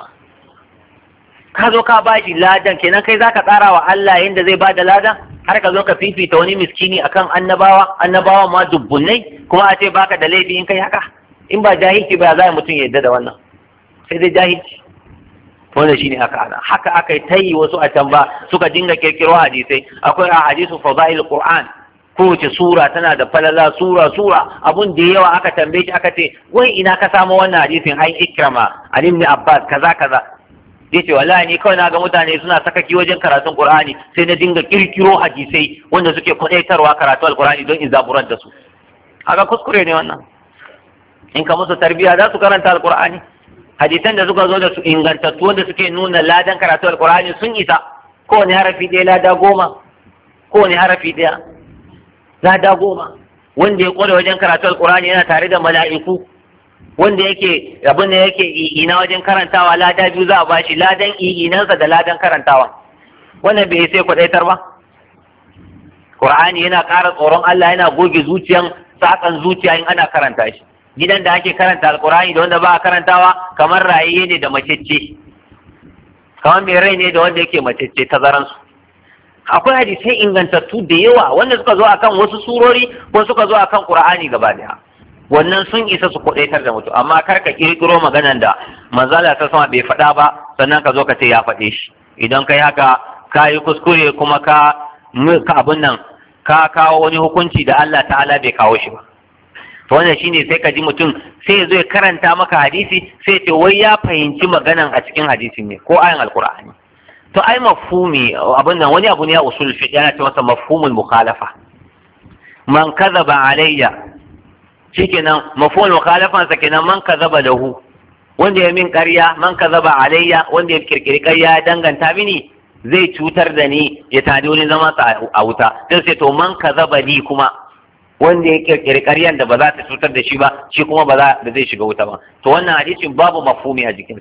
ka zo ka bashi ladan kenan kai zaka tsara wa Allah yanda zai bada ladan har ka zo ka fifita wani miskini akan annabawa annabawa ma dubbunai kuma a ce baka da laifi in kai haka in ba jahilci ba za mutum ya yadda da wannan sai dai jahilci wanda shine haka ana haka aka yi tayi wasu a can ba suka dinga kirkiro hadisai akwai a hadisu fadail qur'an kowace sura tana da falala sura sura abun da yawa aka tambaye shi aka ce wai ina ka samu wannan hadisin ai ikrama ali ibn abbas kaza kaza yace wallahi ni kawai na ga mutane suna sakaki wajen karatun qur'ani sai na dinga kirkiro hadisai wanda suke kwadaitarwa karatu alqur'ani don in zaburar da su haka kuskure ne wannan in ka musu tarbiya za su karanta alqur'ani hadisan da suka zo da su ingantattu wanda suke nuna ladan karatu alqur'ani sun isa kowane harafi ɗaya lada goma kowane harafi ɗaya lada goma wanda ya kware wajen karatu alqur'ani yana tare da mala'iku wanda yake abin da yake ina wajen karantawa lada biyu za a bashi ladan inansa da ladan karantawa wannan bai sai kwadaitar ba Qur'ani yana ƙara tsoron Allah yana goge zuciyan sakan zuciya in ana karanta shi gidan da ake karanta alqur'ani da wanda ba a karantawa kamar raye ne da macece kamar mai rai ne da wanda yake macece tazaransu akwai hadisai ingantattu da yawa wanda suka zo akan wasu surori ko suka zo akan Qur'ani gaba daya wannan sun isa su kudaitar da mutum amma kar ka kirkiro maganan da manzala ta sama bai faɗa ba sannan ka zo ka ce ya faɗe shi idan kai haka ka yi kuskure kuma ka ka abin nan ka kawo wani hukunci da Allah ta'ala bai kawo shi ba to wannan shine sai ka ji mutum sai ya zo ya karanta maka hadisi sai ce wai ya fahimci maganan a cikin hadisin ne ko ayan alqur'ani to ai mafhumi abin nan wani abu ne ya usul fiqh yana ce masa mafhumul mukhalafa man kadhaba alayya shikenan mafhumul mukhalafan sa kenan man kadhaba lahu wanda ya min ƙarya man kadhaba alayya wanda ya kirkiri ƙarya ya danganta mini zai cutar da ni ya tadi wani zama a wuta sai sai to man kadhaba ni kuma wanda ya kirkiri ƙaryan da ba za ta cutar da shi ba shi kuma ba zai shiga wuta ba to wannan hadisin babu mafhumi a jikinsa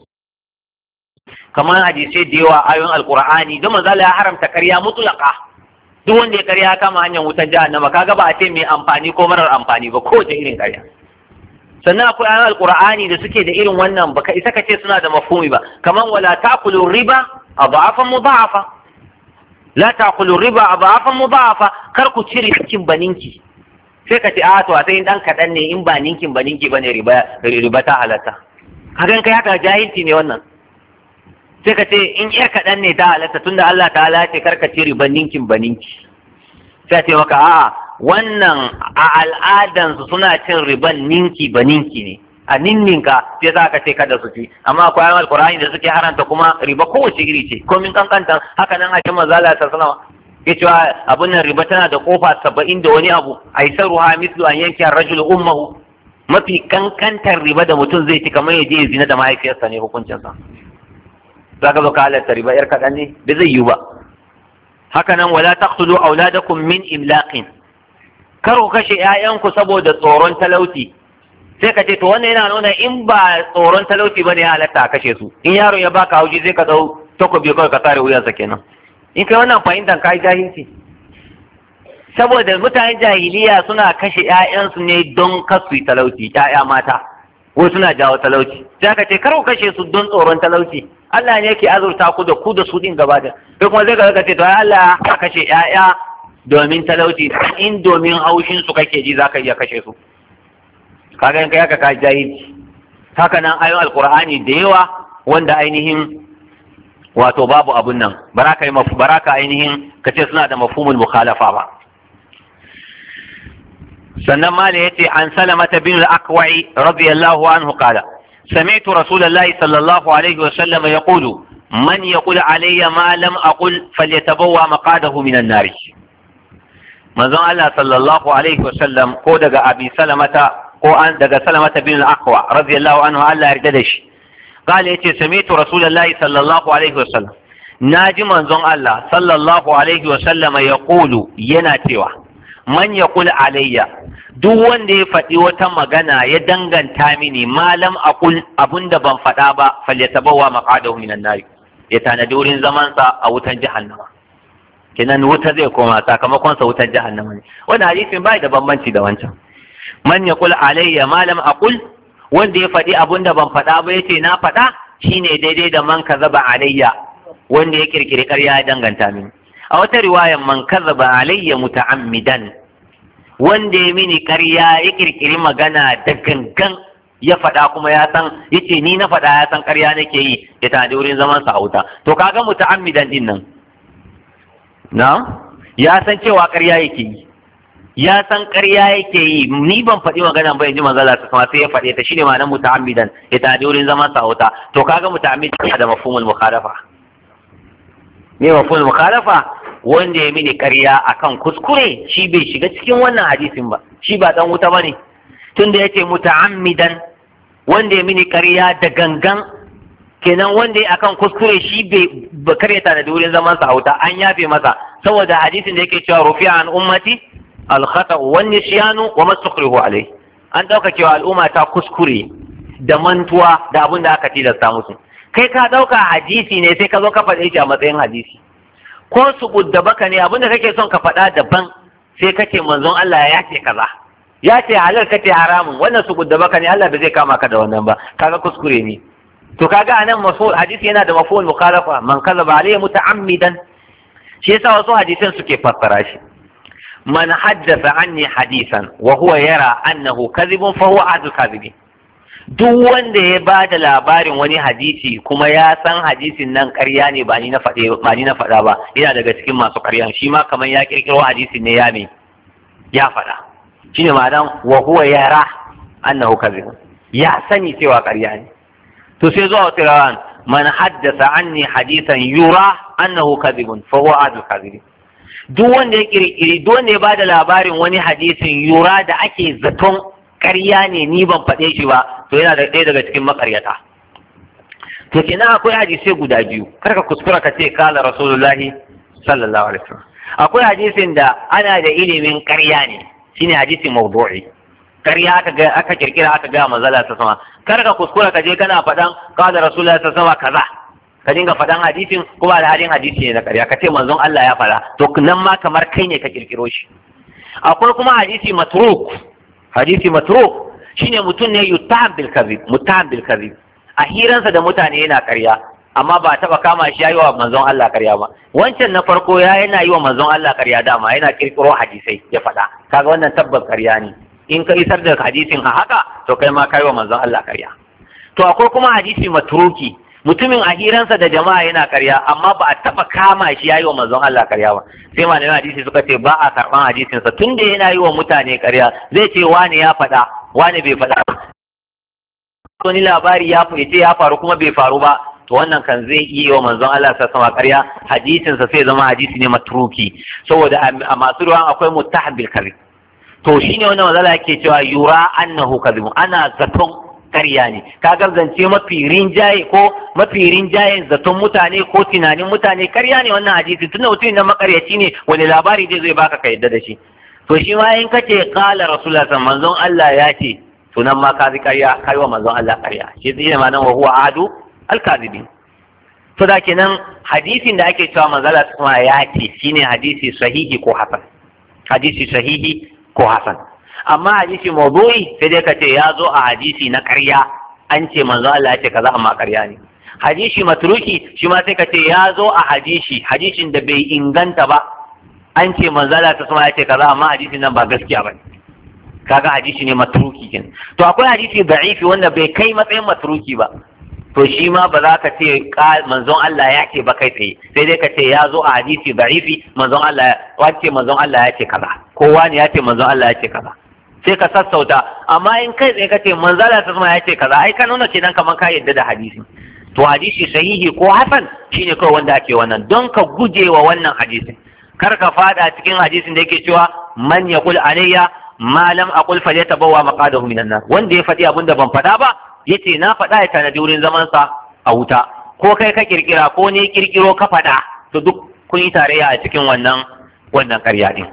kamar hadisai da yawa ayoyin alqur'ani don manzo ya haramta ƙarya mutlaqa duk wanda ya ƙarya kama hanyar wutar jahannama kaga ba a ce mai amfani ko marar amfani ba ko irin ƙarya sannan akwai ayoyin alqur'ani da suke da irin wannan baka isa ka ce suna da mafhumi ba kamar wala taqulu riba adhafan mudha'afa la taqulu riba adhafan mudha'afa kar ku cire cikin baninki sai ka ce a to sai dan kadan ne in ba ninkin ba ninki bane riba riba ta halatta kagan kai haka jahilci ne wannan sai ka ce in yar kaɗan ne ta halatta tunda Allah ta ce karka ce riban ninkin ba ninki sai ce maka a'a wannan a al'adansu suna cin riban ninki ba ninki ne a ninninka sai za ka ce kada su ci amma akwai ayoyin alkur'ani da suke haranta kuma riba kowace iri ce komin kankanta haka nan a cikin mazala ta sanawa ya cewa abin nan riba tana da kofa saba'in da wani abu aisaruha mislu an yanke rajul ummahu mafi kankantar riba da mutum zai ci kamar ya je zina da mahaifiyarsa ne hukuncinsa za ka zo ka halatta riba yar kaɗan ne ba zai yiwu ba haka nan wala taqtulu auladakum min imlaqin kar ku kashe ƴaƴanku saboda tsoron talauci sai ka ce to wannan yana nuna in ba tsoron talauci bane ya halatta a kashe su in yaron ya baka hauji zai ka dau takobi kawai ka tare wuyansa kenan in kai wannan fahimtar kai jahilci saboda mutanen jahiliya suna kashe ƴaƴansu ne don kasu talauci ƴaƴa mata ko suna jawo talauci sai aka ce kar ku kashe su don tsoron talauci Allah ne yake azurta ku da ku da su din gaba da sai kuma zai ka ce to Allah ya kashe ƴaƴa domin talauci in domin haushin su kake ji zaka iya kashe su kaga in kai haka ka jahilci haka nan ayoyin alqur'ani da yawa wanda ainihin wato babu abun nan baraka yi baraka ainihin kace suna da mafhumul mukhalafa ba sannan mala yace an salamata bin al-aqwa'i radiyallahu anhu qala سمعت رسول الله صلى الله عليه وسلم يقول من يقول علي ما لم أقل فليتبوى مقاده من النار manzon Allah sallallahu alaihi wasallam ko daga abi salamata ko an daga salamata bin al-aqwa radiyallahu anhu Allah yarda da shi qala yace sami'tu rasulullahi sallallahu alaihi wasallam naji manzon Allah sallallahu alaihi wasallam yaqulu yana cewa man yaqul alayya duk wanda ya faɗi wata magana ya danganta mini malam aqul abunda ban faɗa ba falyatabawa maqadahu minan nar ya tanadi wurin zamansa a wutan jahannama kenan wuta zai koma sakamakon sa wutar jahannama ne wannan hadisin bai da bambanci da wancan man yaqul alayya ma lam aqul wanda ya faɗi abun da ban faɗa ba yace na faɗa shine daidai da man kazaba alayya wanda ya kirkiri ƙarya ya danganta mini a wata riwayan man kazaba alayya muta'ammidan wanda ya mini ƙarya ya kirkiri magana da gangan ya faɗa kuma ya san yace ni na faɗa ya san ƙarya nake yi ya tadi wurin zaman sa a wuta to kaga muta'ammidan din nan na ya san cewa ƙarya yake yi ya san ƙarya yake yi ni ban faɗi magana ba yanzu manzala ta kuma sai ya faɗe ta shine ma'anar muta'ammidan ya tadi wurin zaman sa wuta to kaga muta'ammidan da mafhumul mukhalafa me mafhumul mukhalafa wanda ya mini ƙarya akan kuskure shi bai shiga cikin wannan hadisin ba shi ba dan wuta bane tunda yace muta'ammidan wanda ya mini ƙarya da gangan kenan wanda ya akan kuskure shi bai karyata da wurin zaman sa wuta an yafe masa saboda hadisin da yake cewa rufi'a an ummati al-khata wa nisyanu wa mastukrihu alai an dauka cewa al'umma ta kuskure da mantuwa da abin da aka tilasta musu kai ka dauka hadisi ne sai ka zo ka faɗe shi a matsayin hadisi ko su budda baka ne abin da kake son ka faɗa daban sai kace manzon Allah ya ce kaza ya ce halal kace haramun wannan su budda baka ne Allah bai zai kama ka da wannan ba kaga kuskure ne to kaga anan mafhum hadisi yana da mafhum mukhalafa man kazaba alayhi muta'ammidan shi yasa wasu hadisan suke fassara shi man haddatha anni hadisan wa huwa yara annahu kadhibun fa huwa ahadul kadhibin duk wanda ya ba da labarin wani hadisi kuma ya san hadisin nan ƙarya ne ba ni na faɗe ba ni na faɗa ba yana daga cikin masu ƙarya shi ma kamar ya kirkiro hadisin ne ya me ya faɗa shine ma'anan wa huwa yara annahu kadhibun ya sani cewa ƙarya ne to sai zuwa wata rawan man haddasa anni hadisan yura annahu kadhibun fa huwa adul kadhibin duk wanda ya kirkiri duk wanda ya bada labarin wani hadisin yura da ake zaton ƙarya ne ni ban faɗe shi ba to yana da ɗaya daga cikin makaryata to kenan akwai hadisai guda biyu kar ka kuskura ka ce kala rasulullahi sallallahu alaihi wasallam akwai hadisin da ana da ilimin ƙarya ne shine hadisin mawdu'i ƙarya aka ga aka kirkira aka ga manzala ta sama kar ka kuskura ka je kana faɗan kala rasulullahi ta sama kaza ka dinga faɗan hadisin kuma da halin hadisi ne na ƙarya ka ce manzon Allah ya faɗa to nan ma kamar kai ne ka kirkiro shi akwai kuma hadisi matruk hadisi matruk shine mutum ne yutaham bil kadhib mutaham bil kadhib a hiransa da mutane yana ƙarya amma ba taba kama shi yayi wa manzon Allah ƙarya ba wancan na farko ya yana yi wa manzon Allah ƙarya dama yana kirkiro hadisai ya faɗa kaga wannan tabbas ƙarya ne in ka isar da hadisin a haka to kai ma kai wa manzon Allah ƙarya to akwai kuma hadisi matruki mutumin a hiransa da jama'a yana ƙarya amma ba a taba kama shi yayi wa manzon Allah ƙarya ba sai malaman hadisi suka ce ba a karban hadisin sa tunda yana yi wa mutane ƙarya zai ce wani ya faɗa wani bai faɗa wani labari ya ce ya faru kuma bai faru ba to wannan kan zai iya wa manzon Allah sa sama ƙarya hadisin sa sai zama hadisi ne matruki saboda a masu ruwan akwai muttahabil kadhib to shine wannan manzala yake cewa yura annahu kadhib ana zaton ƙarya ne ka zance mafi rinjaye ko mafi rinjayen zaton mutane ko tunanin mutane ƙarya ne wannan hadisi tunda mutum na makaryaci ne wani labari zai zai baka ka yadda da shi to shi ma in kace qala rasulullah manzon Allah ya ce to nan ma ka ji ƙarya kai wa manzon Allah ƙarya shi zai ma nan wa huwa adu al-kadhibin to da kenan hadisin da ake cewa manzon Allah kuma ya ce shine hadisi sahihi ko hasan hadisi sahihi ko hasan amma hadisi mawdu'i sai dai ka ce ya zo a hadisi na ƙarya an ce manzo Allah ya ce kaza amma ƙarya ne hadisi matruki shi ma sai ka ce ya zo a hadisi hadisin da bai inganta ba an ce manzo Allah ta sama ya ce kaza amma hadisin nan ba gaskiya ba kaga hadisi ne matruki kin to akwai hadisi da'ifi wanda bai kai matsayin matruki ba to shi ma ba za ka ce manzon Allah ya ce ba kai tsaye sai dai ka ce ya zo a hadisi da'ifi manzon Allah wace manzon Allah ya ce kaza kowa ne ya ce manzon Allah ya ce kaza sai ka sassauta amma in kai tsaye ka ce manzon Allah ta sama ya ce kaza ai ka nuna kenan kamar ka yadda da hadisi to hadisi sahihi ko hasan shine kawai wanda ake wannan don ka guje wa wannan hadisin kar ka fada cikin hadisin da yake cewa man yaqul alayya ma lam aqul falyatabawwa maqadahu minan nar wanda ya faɗi abin da ban faɗa ba yace na faɗa ya tanadi wurin zaman sa a wuta ko kai ka kirkira ko ne kirkiro ka faɗa to duk kun yi tarayya a cikin wannan wannan ƙarya din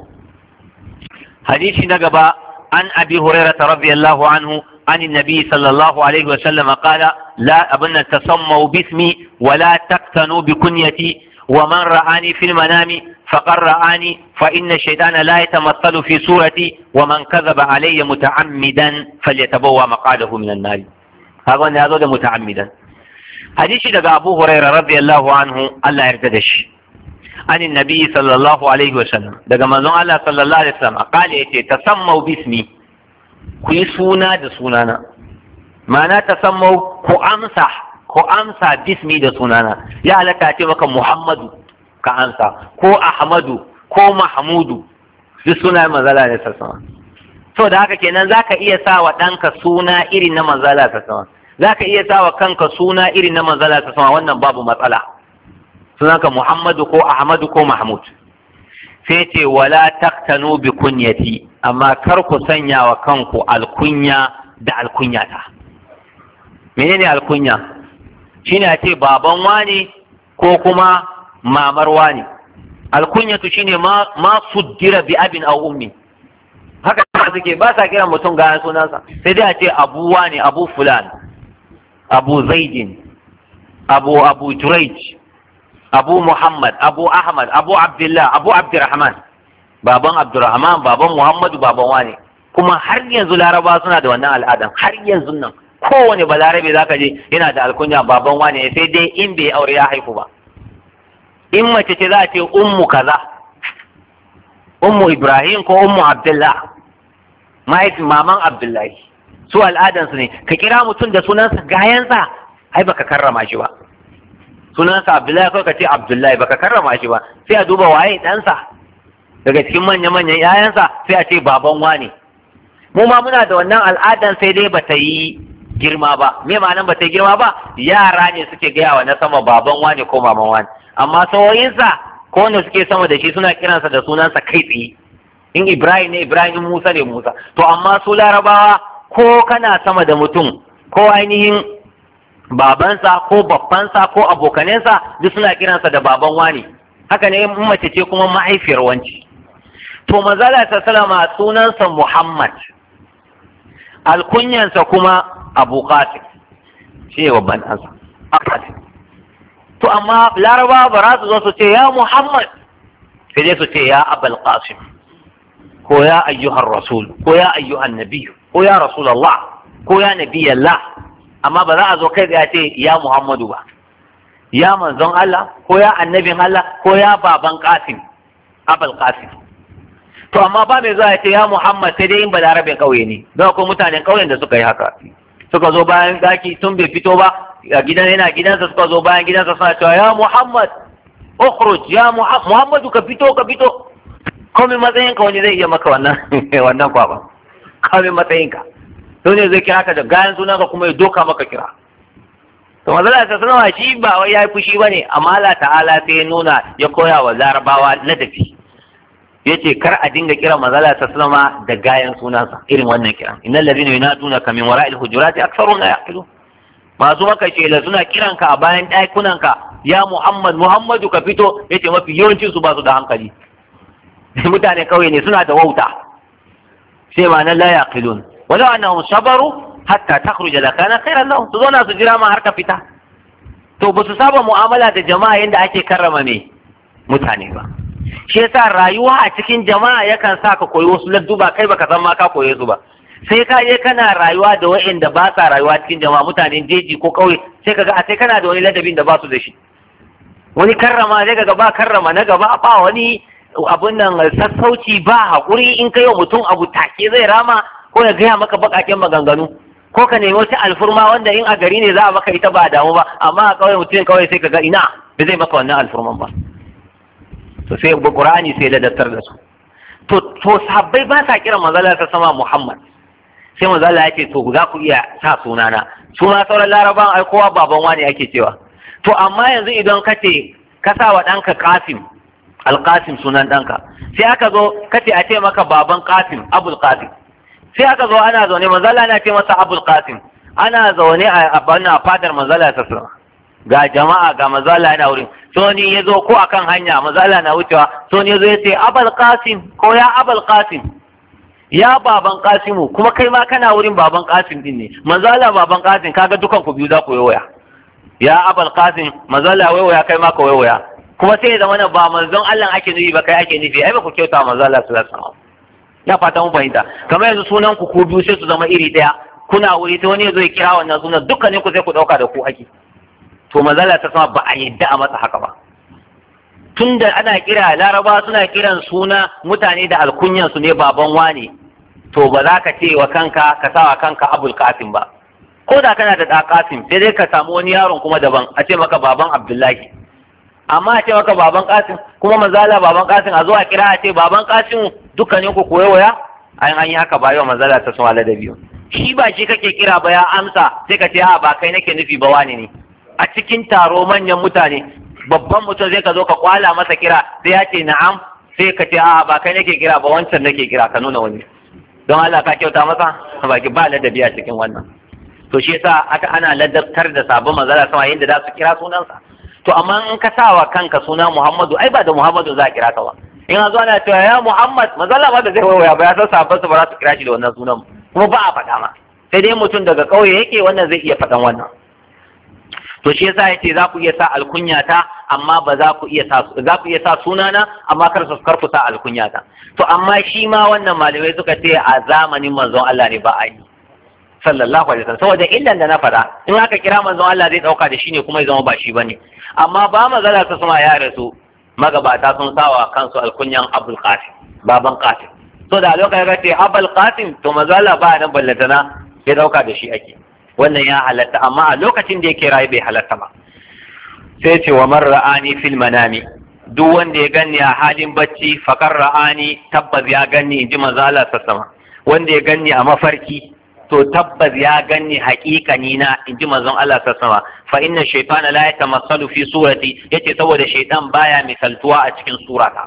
hadisi na gaba an abi hurairah radiyallahu anhu عن النبي صلى الله عليه وسلم قال لا أبن تسموا باسمي ولا تقتنوا بكنيتي ومن رآني في المنام فقد رآني فإن الشيطان لا يتمثل في صورتي ومن كذب علي متعمدا فليتبوى مقعده من النار هذا هذا متعمدا حديث دقى أبو هريرة رضي الله عنه الله يرتدش عن النبي صلى الله عليه وسلم دقى من الله صلى الله عليه وسلم قال يتي تسموا باسمي ku yi suna da sunana ma'ana ta sammau ku amsa ku amsa bismi da sunana ya halatta ce maka muhammadu ka amsa ko ahmadu ko mahmudu duk suna manzala ne sassama so da haka kenan zaka iya sa wa ɗanka suna irin na manzala sassama zaka iya sa wa kanka suna irin na manzala sassama wannan babu matsala sunanka muhammadu ko ahmadu ko mahmud sai ce wala taktanu bi kunyati amma kar ku sanya wa kanku alkunya da alkunyata menene alkunya shine a ce baban wani ko kuma mamar wani alkunyatu shine ma ma suddira bi abin aw ummi haka suke ba sa kiran mutum ga sunansa sai dai a ce abu wani abu fulan abu zaidin abu abu jurayj abu muhammad abu ahmad abu abdullah abu abdurrahman baban abdurrahman baban muhammadu baban wane kuma har yanzu laraba suna da wannan al'adan har yanzu nan kowane balarabe zaka je yana da alkunya baban wane sai dai in bai aure ya haifu ba in mace ce za a ce ummu kaza ummu ibrahim ko ummu abdullah mahaifin maman abdullahi su al'adansu ne ka kira mutum da sunansa gayansa ai baka karrama shi ba sunansa Abdullahi kawai ka ce Abdullahi baka karrama shi ba sai a duba waye ɗansa daga cikin manya-manyan ‘ya'yansa sai a ce baban wane mu ma muna da wannan al'adan sai dai bata yi girma ba me ma'anan bata yi girma ba yara ne suke gaya wa na sama baban wane ko maman wane amma sauyinsa ko wanda suke sama da shi suna kiransa da sunansa kai tsaye in Ibrahim ne Ibrahim Musa ne Musa to amma su larabawa ko kana sama da mutum ko ainihin babansa ko babbansa ko abokanensa duk suna kiransa da baban wani haka ne in mace ce kuma mahaifiyar wanci to manzala ta salama sunansa Muhammad alkunyansa kuma Abu Qasim shi ne babban ɗansa to amma laraba ba za su zo su ce ya Muhammad sai dai su ce ya Abul Qasim ko ya ayyuhar rasul ko ya ayyuhan nabiy ko ya rasulullah ko ya nabiyallah amma ba za a zo kai ya ce ya Muhammadu ba ya manzon Allah ko ya annabin Allah ko ya baban Qasim Abul Qasim to amma ba mai zuwa ya ce ya Muhammad sai dai in balarabin kauye ne don akwai mutanen kauyen da suka yi haka suka zo bayan daki tun bai fito ba a gidan yana gidansa suka zo bayan gidansa suna cewa ya Muhammad ukhruj ya Muhammadu ka fito ka fito komai matsayinka wani zai iya maka wannan wannan kwaba komai matsayinka to ne zai kira ka da gayan sunan ka kuma ya doka maka kira to mazala ta sanawa shi ba wai yayi fushi bane amma Allah ta'ala sai ya nuna ya koya wa larabawa ladabi yace kar a dinga kira mazala ta sanawa da gayan sunansa irin wannan kiran innal ladina yunadunaka min wara'il hujurati aktharun la yaqilun masu maka shela suna kiranka a bayan ɗakunanka ya Muhammad Muhammadu ka fito yace mafi yawancin su ba su da hankali mutane kauye ne suna da wauta sai ma nan la yaqilun walau annahum sabaru hatta takhruja la kana khairan lahum su zauna su jira ma har ka fita to ba su saba mu'amala da jama'a yanda ake karrama me mutane ba shi yasa rayuwa a cikin jama'a yakan sa ka koyi wasu ladduba kai baka san ma ka koye su ba sai ka je kana rayuwa da wa'anda ba sa rayuwa cikin jama'a mutanen jeji ko kauye sai kaga a sai kana da wani ladabin da ba su da shi wani karrama sai kaga ba karrama na gaba ba wani abun nan sassauci ba haƙuri in kai wa mutum abu take zai rama ko ya gaya maka baƙaƙen maganganu ko ka nemi wata alfurma wanda in a gari ne za a maka ita ba a damu ba amma a ƙauye mutum kawai sai kaga ina ba zai maka wannan alfurman ba to sai Qur'ani sai ladattar da su to to sabbai ba sa kiran manzala ta sama Muhammad sai manzala ya ce to za ku iya sa sunana su ma sauran laraban ai kowa baban wani ake cewa to amma yanzu idan ka ce ka sa wa ɗanka Qasim Al-Qasim sunan ɗanka sai aka zo ka ce a ce maka baban Qasim Abul Qasim sai aka zo ana zaune manzala na ce masa Abul Qasim ana zaune a bana fadar manzala ta ga jama'a ga manzala yana wurin soni ya zo ko akan hanya mazala na wucewa soni ya zo ya ce abal qasim ko ya abal qasim ya baban qasimu kuma kai ma kana wurin baban qasim din ne mazala baban qasim kaga dukan ku biyu za ku waya ya abal qasim mazala waya kai ma ka waya kuma sai ya zama na ba manzon Allah ake nufi ba kai ake nufi ai ba ku kyauta mazala sallallahu alaihi wasallam ya fata mun fahimta kamar yanzu sunan ku ku biyu sai su zama iri daya kuna wuri sai wani ya zo ya kira wannan sunan dukkanin ku sai ku dauka da ku ake to mazala ta sama ba a yadda a masa haka ba tunda ana kira laraba suna kiran suna mutane da alkunyan su ne baban wane to ba za ka ce wa kanka ka sa wa kanka abul qasim ba ko da kana da da qasim sai dai ka samu wani yaron kuma daban a ce maka baban abdullahi amma a ce maka baban qasim kuma mazala baban qasim a zo a kira a ce baban qasim dukkanin ku koyo waya an an yi haka ba yau mazala ta sama ladabi shi ba shi kake kira ba ya amsa sai ka ce a ba kai nake nufi ba wani ne a cikin taro manyan mutane babban mutum zai ka zo ka kwala masa kira sai ya ce na'am sai ka ce a'a ba kai nake kira ba wancan nake kira ka nuna wani don Allah ka kyauta masa ba ki ba ladabi a cikin wannan to shi yasa aka ana ladabtar da sabon manzala sama yadda za su kira sunansa to amma in ka sa wa kanka suna Muhammadu ai ba da Muhammadu za a kira ka ba in a zo ana cewa ya Muhammad manzala ba da zai waya ba ya san sabon su ba za su kira shi da wannan sunan kuma ba a faɗa ma sai dai mutum daga ƙauye yake wannan zai iya faɗan wannan to shi yasa yace za ku iya sa alkunyata amma ba za ku iya sa za ku iya sa sunana amma kar su kar ku sa alkunyata to amma shi ma wannan malamai suka ce a zamanin manzon Allah ne ba a yi sallallahu alaihi wasallam saboda illan da na faɗa in aka kira manzon Allah zai dauka da shi ne kuma ya zama ba shi bane amma ba magana ta suma ya rasu magabata sun sawa kansu alkunyan Abul Qasim baban Qasim to da lokacin da ce Abul Qasim to mazala ba nan ballatana ya dauka da shi ake wannan ya halatta amma a lokacin da yake rayu bai halatta ba sai ce wa man ra'ani fil manami duk wanda ya ganni a halin bacci fakar ra'ani tabbas ya ganni in ji manzala sama wanda ya ganni a mafarki to tabbas ya ganni haƙiƙani na in ji manzon Allah sama fa inna shaytana la yatamassalu fi surati yace saboda shaytan baya misaltuwa a cikin surata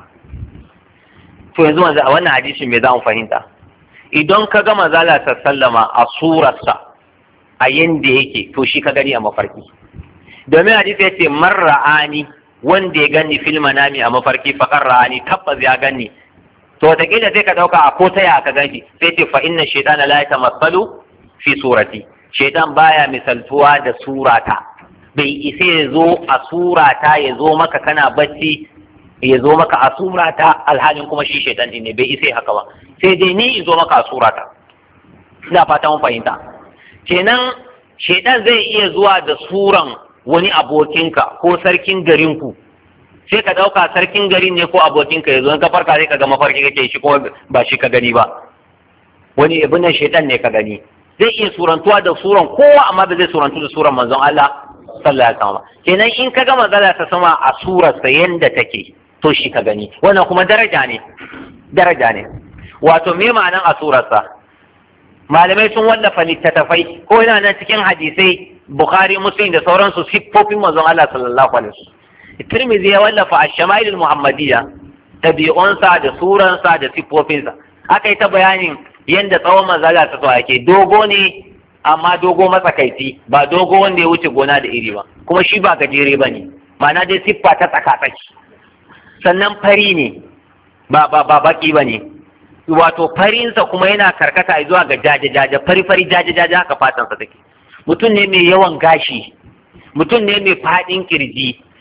to yanzu manzo a wannan hadisin me za mu fahimta idan ka ga manzala sallama a surarsa a yanda yake to shi ka gani a mafarki domin hadisi ya ce man ra'ani wanda ya gani fil manami a mafarki fakar ra'ani tabbas ya gani to wataƙila sai ka ɗauka a ko ta ya ka ganshi sai ce fa inna shaytana la yatamassalu fi surati shaytan baya misaltuwa da surata bai isa ya zo a surata ya zo maka kana bacci ya zo maka a surata alhalin kuma shi shaytan ne bai isa haka ba sai dai ni in zo maka a surata ina fata mun fahimta kenan shaidan zai iya zuwa da suran wani abokinka ko sarkin garinku sai ka ɗauka sarkin garin ne ko abokinka ya zo ka farka sai ka ga mafarki kake shi kuma ba shi ka gani ba wani ibn nan shaidan ne ka gani zai iya surantuwa da suran kowa amma ba zai surantu da suran manzon Allah sallallahu alaihi wasallam kenan in ka ga manzala ta sama a surarsa yanda take to shi ka gani wannan kuma daraja ne daraja ne wato me ma'anan a surarsa malamai sun wallafa littattafai ko yana nan cikin hadisai bukhari muslim da sauransu siffofin manzon Allah sallallahu alaihi wasallam Tirmidhi ya wallafa ash-shama'il muhammadiyya tabi'unsa da suransa da siffofinsa aka yi ta bayanin yadda tsawon manzala ta so ake dogo ne amma dogo matsakaici ba dogo wanda ya wuce gona da iri ba kuma shi ba gajere ba ne ma'ana dai siffa ta tsakatsaki sannan fari ne ba ba ba baki ba ne wato farinsa kuma yana karkata zuwa ga jaje-jaje fari-fari jaje-jaje haka fatansa take mutum ne mai yawan gashi mutum ne mai faɗin kirji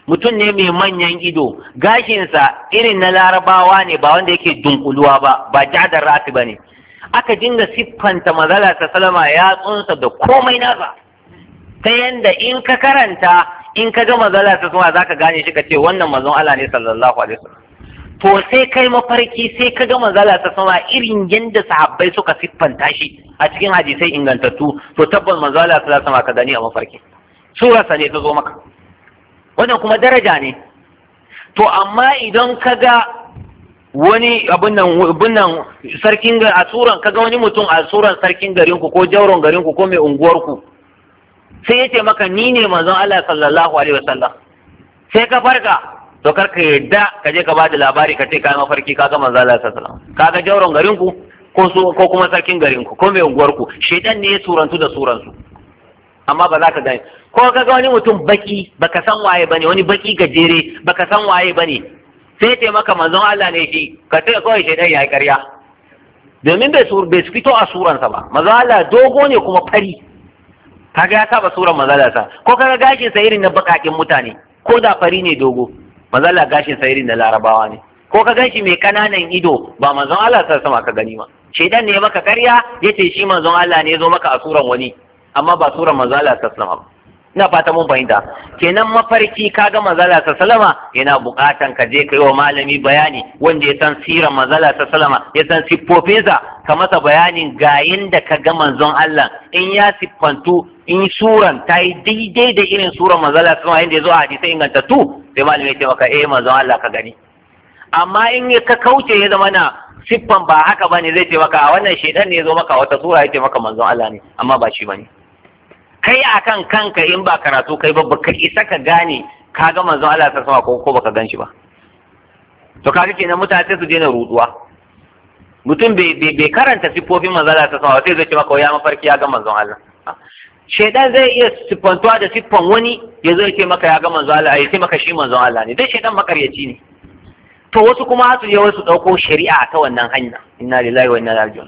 mutum ne mai manyan ido gashinsa irin na larabawa ne ba wanda yake dunkuluwa ba ba jadar rafi ba ne aka dinga siffanta mazala ta salama ya tsunsa da komai nasa ta yanda in ka karanta in ka ga mazala ta salama za ka gane shi ka ce wannan mazan Allah ne sallallahu alaihi wasallam to sai kai mafarki sai ka ga mazala ta salama irin yanda sahabbai suka siffanta shi a cikin hadisai ingantattu to tabbas mazala ta salama ka gani a mafarki surarsa ne ta zo maka wannan kuma daraja ne to amma idan ka ga wani abin nan sarkin a suran kaga wani mutum a suran sarkin garinku ko jauron garinku ko mai unguwarku sai ya ce maka ni ne manzon Allah sallallahu alaihi wasallam sai ka farka to kar ka yadda ka je ka ba da labari ka ce kai mafarki ka ga manzon Allah sallallahu alaihi wasallam kaga jauron garinku ko su ko kuma sarkin garinku ko mai unguwarku shedan ne ya surantu da suransu amma ba za ka gani ko kaga wani mutum baki baka san waye bane wani baki gajere baka san waye bane sai ce maka manzon Allah ne shi ka ce kawai shaidan ya yi ƙarya domin bai bai fito a suransa ba manzon Allah dogo ne kuma fari kaga ya saba suran manzon Allah ko kaga gashin sa irin na bakakin mutane ko da fari ne dogo manzon Allah gashin sa irin na larabawa ne ko ka ganshi mai kananan ido ba manzon Allah sa sama ka gani ma shaidan ne maka ƙarya yace shi manzon Allah ne ya zo maka a suran wani amma ba suran manzon Allah sa sama ba ina fata mun fahimta kenan mafarki kaga manzala ta salama yana bukatan ka je kai wa malami bayani wanda ya san siran manzala ta salama ya san siffofinsa ka masa bayanin ga yanda ka ga manzon Allah in ya siffantu in suran ta yi daidai da irin suran manzala ta salama yanda ya zo a hadisai ingantattu sai malami ya ce maka eh manzon Allah ka gani amma in ka kauce ya zama na siffan ba haka bane zai ce maka a wannan shedan ne ya zo maka wata sura ya ce maka manzon Allah ne amma ba shi bane kai akan kanka in ba karatu kai ba baka isa ka gane ka ga manzon Allah ta sama ko ko baka gan shi ba to kaga kenan mutane su daina ruduwa mutum bai karanta siffofin manzon Allah ta sama sai zai ce maka ya mafarki ya ga manzon Allah shedan zai iya siffantuwa da siffan wani ya zai ce maka ya ga manzon Allah ya ce maka shi manzon Allah ne dai shedan makaryaci ne to wasu kuma su je wasu dauko shari'a ta wannan hanya inna lillahi wa inna ilaihi raji'un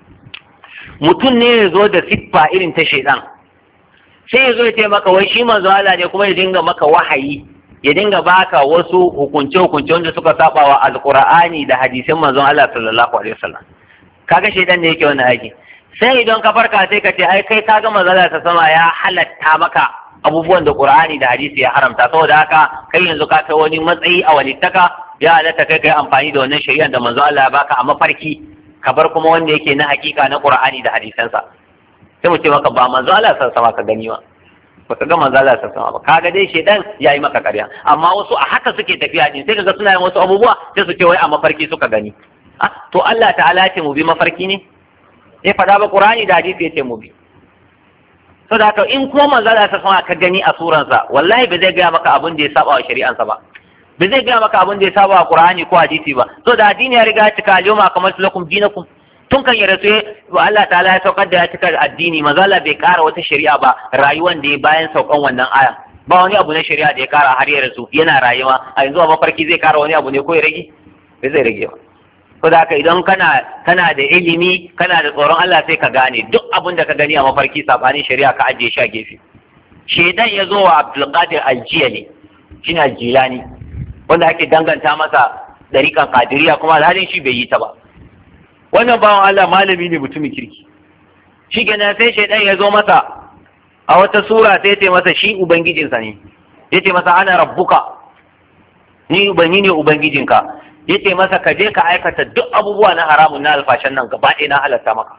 mutum ne ya zo da siffa irin ta shedan sai ya zo ya ce maka wai shi manzo Allah ne kuma ya dinga maka wahayi ya dinga baka wasu hukunce hukunce wanda suka saba wa alqur'ani da hadisin manzon Allah sallallahu alaihi wasallam kaga shedan ne yake wannan aiki sai idan ka farka sai ka ce ai kai kaga manzo Allah ta sama ya halatta maka abubuwan da qur'ani da hadisi ya haramta saboda haka kai yanzu ka kai wani matsayi a walittaka ya halatta kai kai amfani da wannan shari'ar da manzo Allah ya baka a mafarki ka bar kuma wanda yake na hakika na qur'ani da hadisansa sai mu ce maka ba manzo Allah san sama ka gani ba baka ga manzo Allah san sama ba kaga dai shedan yayi maka ƙarya amma wasu a haka suke tafiya din sai kaga suna yin wasu abubuwa sai su ce wai a mafarki suka gani ah to Allah ta'ala ce mu bi mafarki ne sai fada ba Qur'ani da hadisi ya ce mu bi saboda haka in kuma manzo Allah san sama ka gani a suransa wallahi ba zai gaya maka abin da ya saba wa shari'ansa ba ba zai gaya maka abin da ya saba wa Qur'ani ko hadisi ba saboda addini ya riga ya cika al-yawma kamaltu lakum dinakum tun kan ya rasu wa Allah ta'ala ya saukar da ya cika addini mazala bai kara wata shari'a ba rayuwan da ya bayan saukan wannan aya ba wani abu na shari'a da ya kara har ya rasu yana rayuwa a yanzu a mafarki zai kara wani abu ne ko ya rage bai zai rage ba ko da haka idan kana kana da ilimi kana da tsoron Allah sai ka gane duk abin da ka gani a mafarki sabanin shari'a ka ajiye shi a gefe shedan ya zo wa Abdulkadir Aljiyali shine Aljilani wanda ake danganta masa dariƙan Qadiriyya kuma alhalin shi bai yi ta ba wannan bawan Allah malami ne mutumin kirki shi kenan sai shaidan ya zo masa a wata sura sai ce masa shi ubangijinsa ne ya ce masa ana rabbuka ni ubangi ne ubangijinka ya ce masa ka je ka aikata duk abubuwa na haramun na alfashan nan gaba ɗaya na halatta maka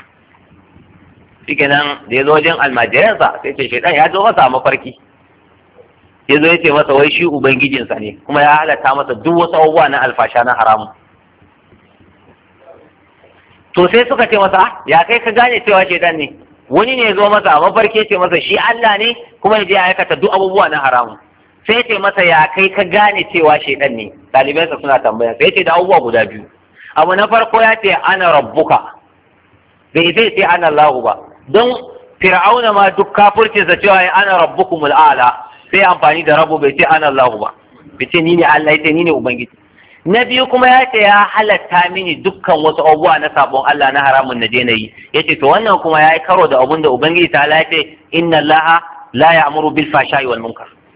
shi kenan da ya zo wajen almajiransa sai ce shaidan ya zo masa a mafarki ya zo ya ce masa wai shi ubangijinsa ne kuma ya halatta masa duk wasu abubuwa na alfasha na haramun to sai suka ce masa ya kai ka gane cewa shaitan ne wani ne zo masa a mafarki ce masa shi Allah ne kuma ya je ya aikata duk abubuwa na haramu sai ce masa ya kai ka gane cewa shaitan ne ɗalibansa suna tambaya sai ce da abubuwa guda biyu abu na farko ya ce ana rabbuka bai zai ce ana Allahu ba don fir'auna ma duk kafircinsa cewa ya ana rabbukumul a'la sai amfani da rabu bai ce ana Allahu ba bai ce ni ne Allah ya ce ni ne ubangiji na biyu kuma ya ce ya halatta mini dukkan wasu abubuwa na sabon Allah na haramun na je na yi ya ce to wannan kuma ya yi karo da abun da ubangiji ta ya ce inna Allah la ya'muru bil fashai wal munkar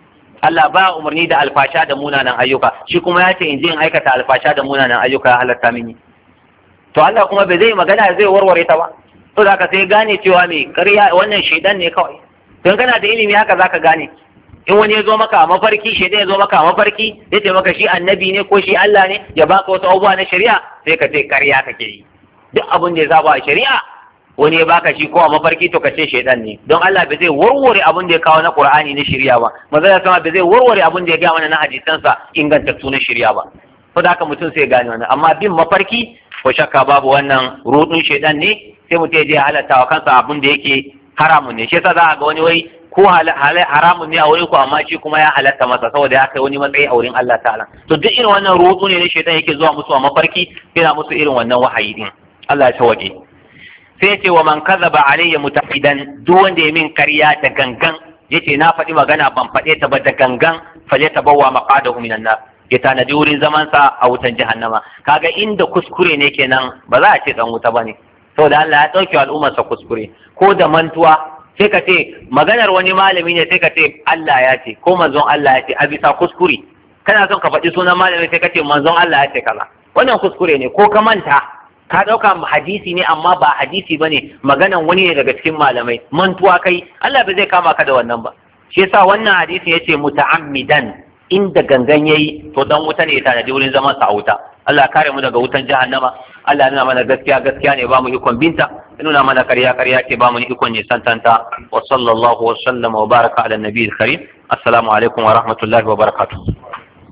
Allah ba umarni da alfasha da munanan ayyuka shi kuma ya ce in je in aikata alfasha da munanan ayyuka ya halatta mini to Allah kuma bai zai magana zai warware ta ba to da ka sai gane cewa me ƙarya wannan shaidan ne kawai don kana da ilimi haka zaka gane in wani ya zo maka a mafarki shaidan ya zo maka a mafarki ya ce maka shi annabi ne ko shi Allah ne ya baka wasu abubuwa na shari'a sai ka ce ƙarya kake yi duk abin da ya saba a shari'a wani ya baka shi ko a mafarki to ka ce shaidan ne don Allah bai zai warware abin da ya kawo na Qur'ani na shari'a ba manzo ya sama bai zai warware abin da ya ga mana na hadisansa ingantattu na shari'a ba to da haka mutum sai gane wannan amma bin mafarki ko shakka babu wannan rudun shaidan ne sai mutum ya je halatta wa kansa abin da yake haramun ne shi yasa za a ga wani wai ko haramun ne a wurin ku amma shi kuma ya halatta masa saboda ya kai wani matsayi a wurin Allah ta'ala to duk irin wannan rudu ne na shaitan yake zuwa musu a mafarki yana musu irin wannan wahayi din Allah ya tawaje sai ce wa man kadhaba alayya mutafidan duk wanda ya min karya da gangan yace na faɗi magana ban faɗe ta ba da gangan falle tabawwa maqadahu minan nar ya tanadi wurin zaman sa a wutan jahannama kaga inda kuskure ne kenan ba za a ce dan wuta bane saboda Allah ya dauke al'ummar sa kuskure ko da mantuwa sai ka ce maganar wani malami ne sai ka ce Allah ya ce ko manzon Allah ya ce a bisa kuskure kana son ka faɗi sunan malami sai ka ce manzon Allah ya ce kaza wannan kuskure ne ko ka manta ka ɗauka hadisi ne amma ba hadisi ba ne maganan wani ne daga cikin malamai mantuwa kai Allah ba zai kama ka da wannan ba shi yasa wannan hadisi ya ce muta'ammidan inda gangan yayi to dan wuta ne ya tanadi wurin zaman sa a wuta Allah kare mu daga wutan jahannama Allah nuna mana gaskiya gaskiya ne ba mu ikon binta nuna mana karya karya ce ba mu ikon ne santanta wa sallallahu wa sallama wa baraka ala nabiyil karim assalamu alaikum wa rahmatullahi wa barakatuh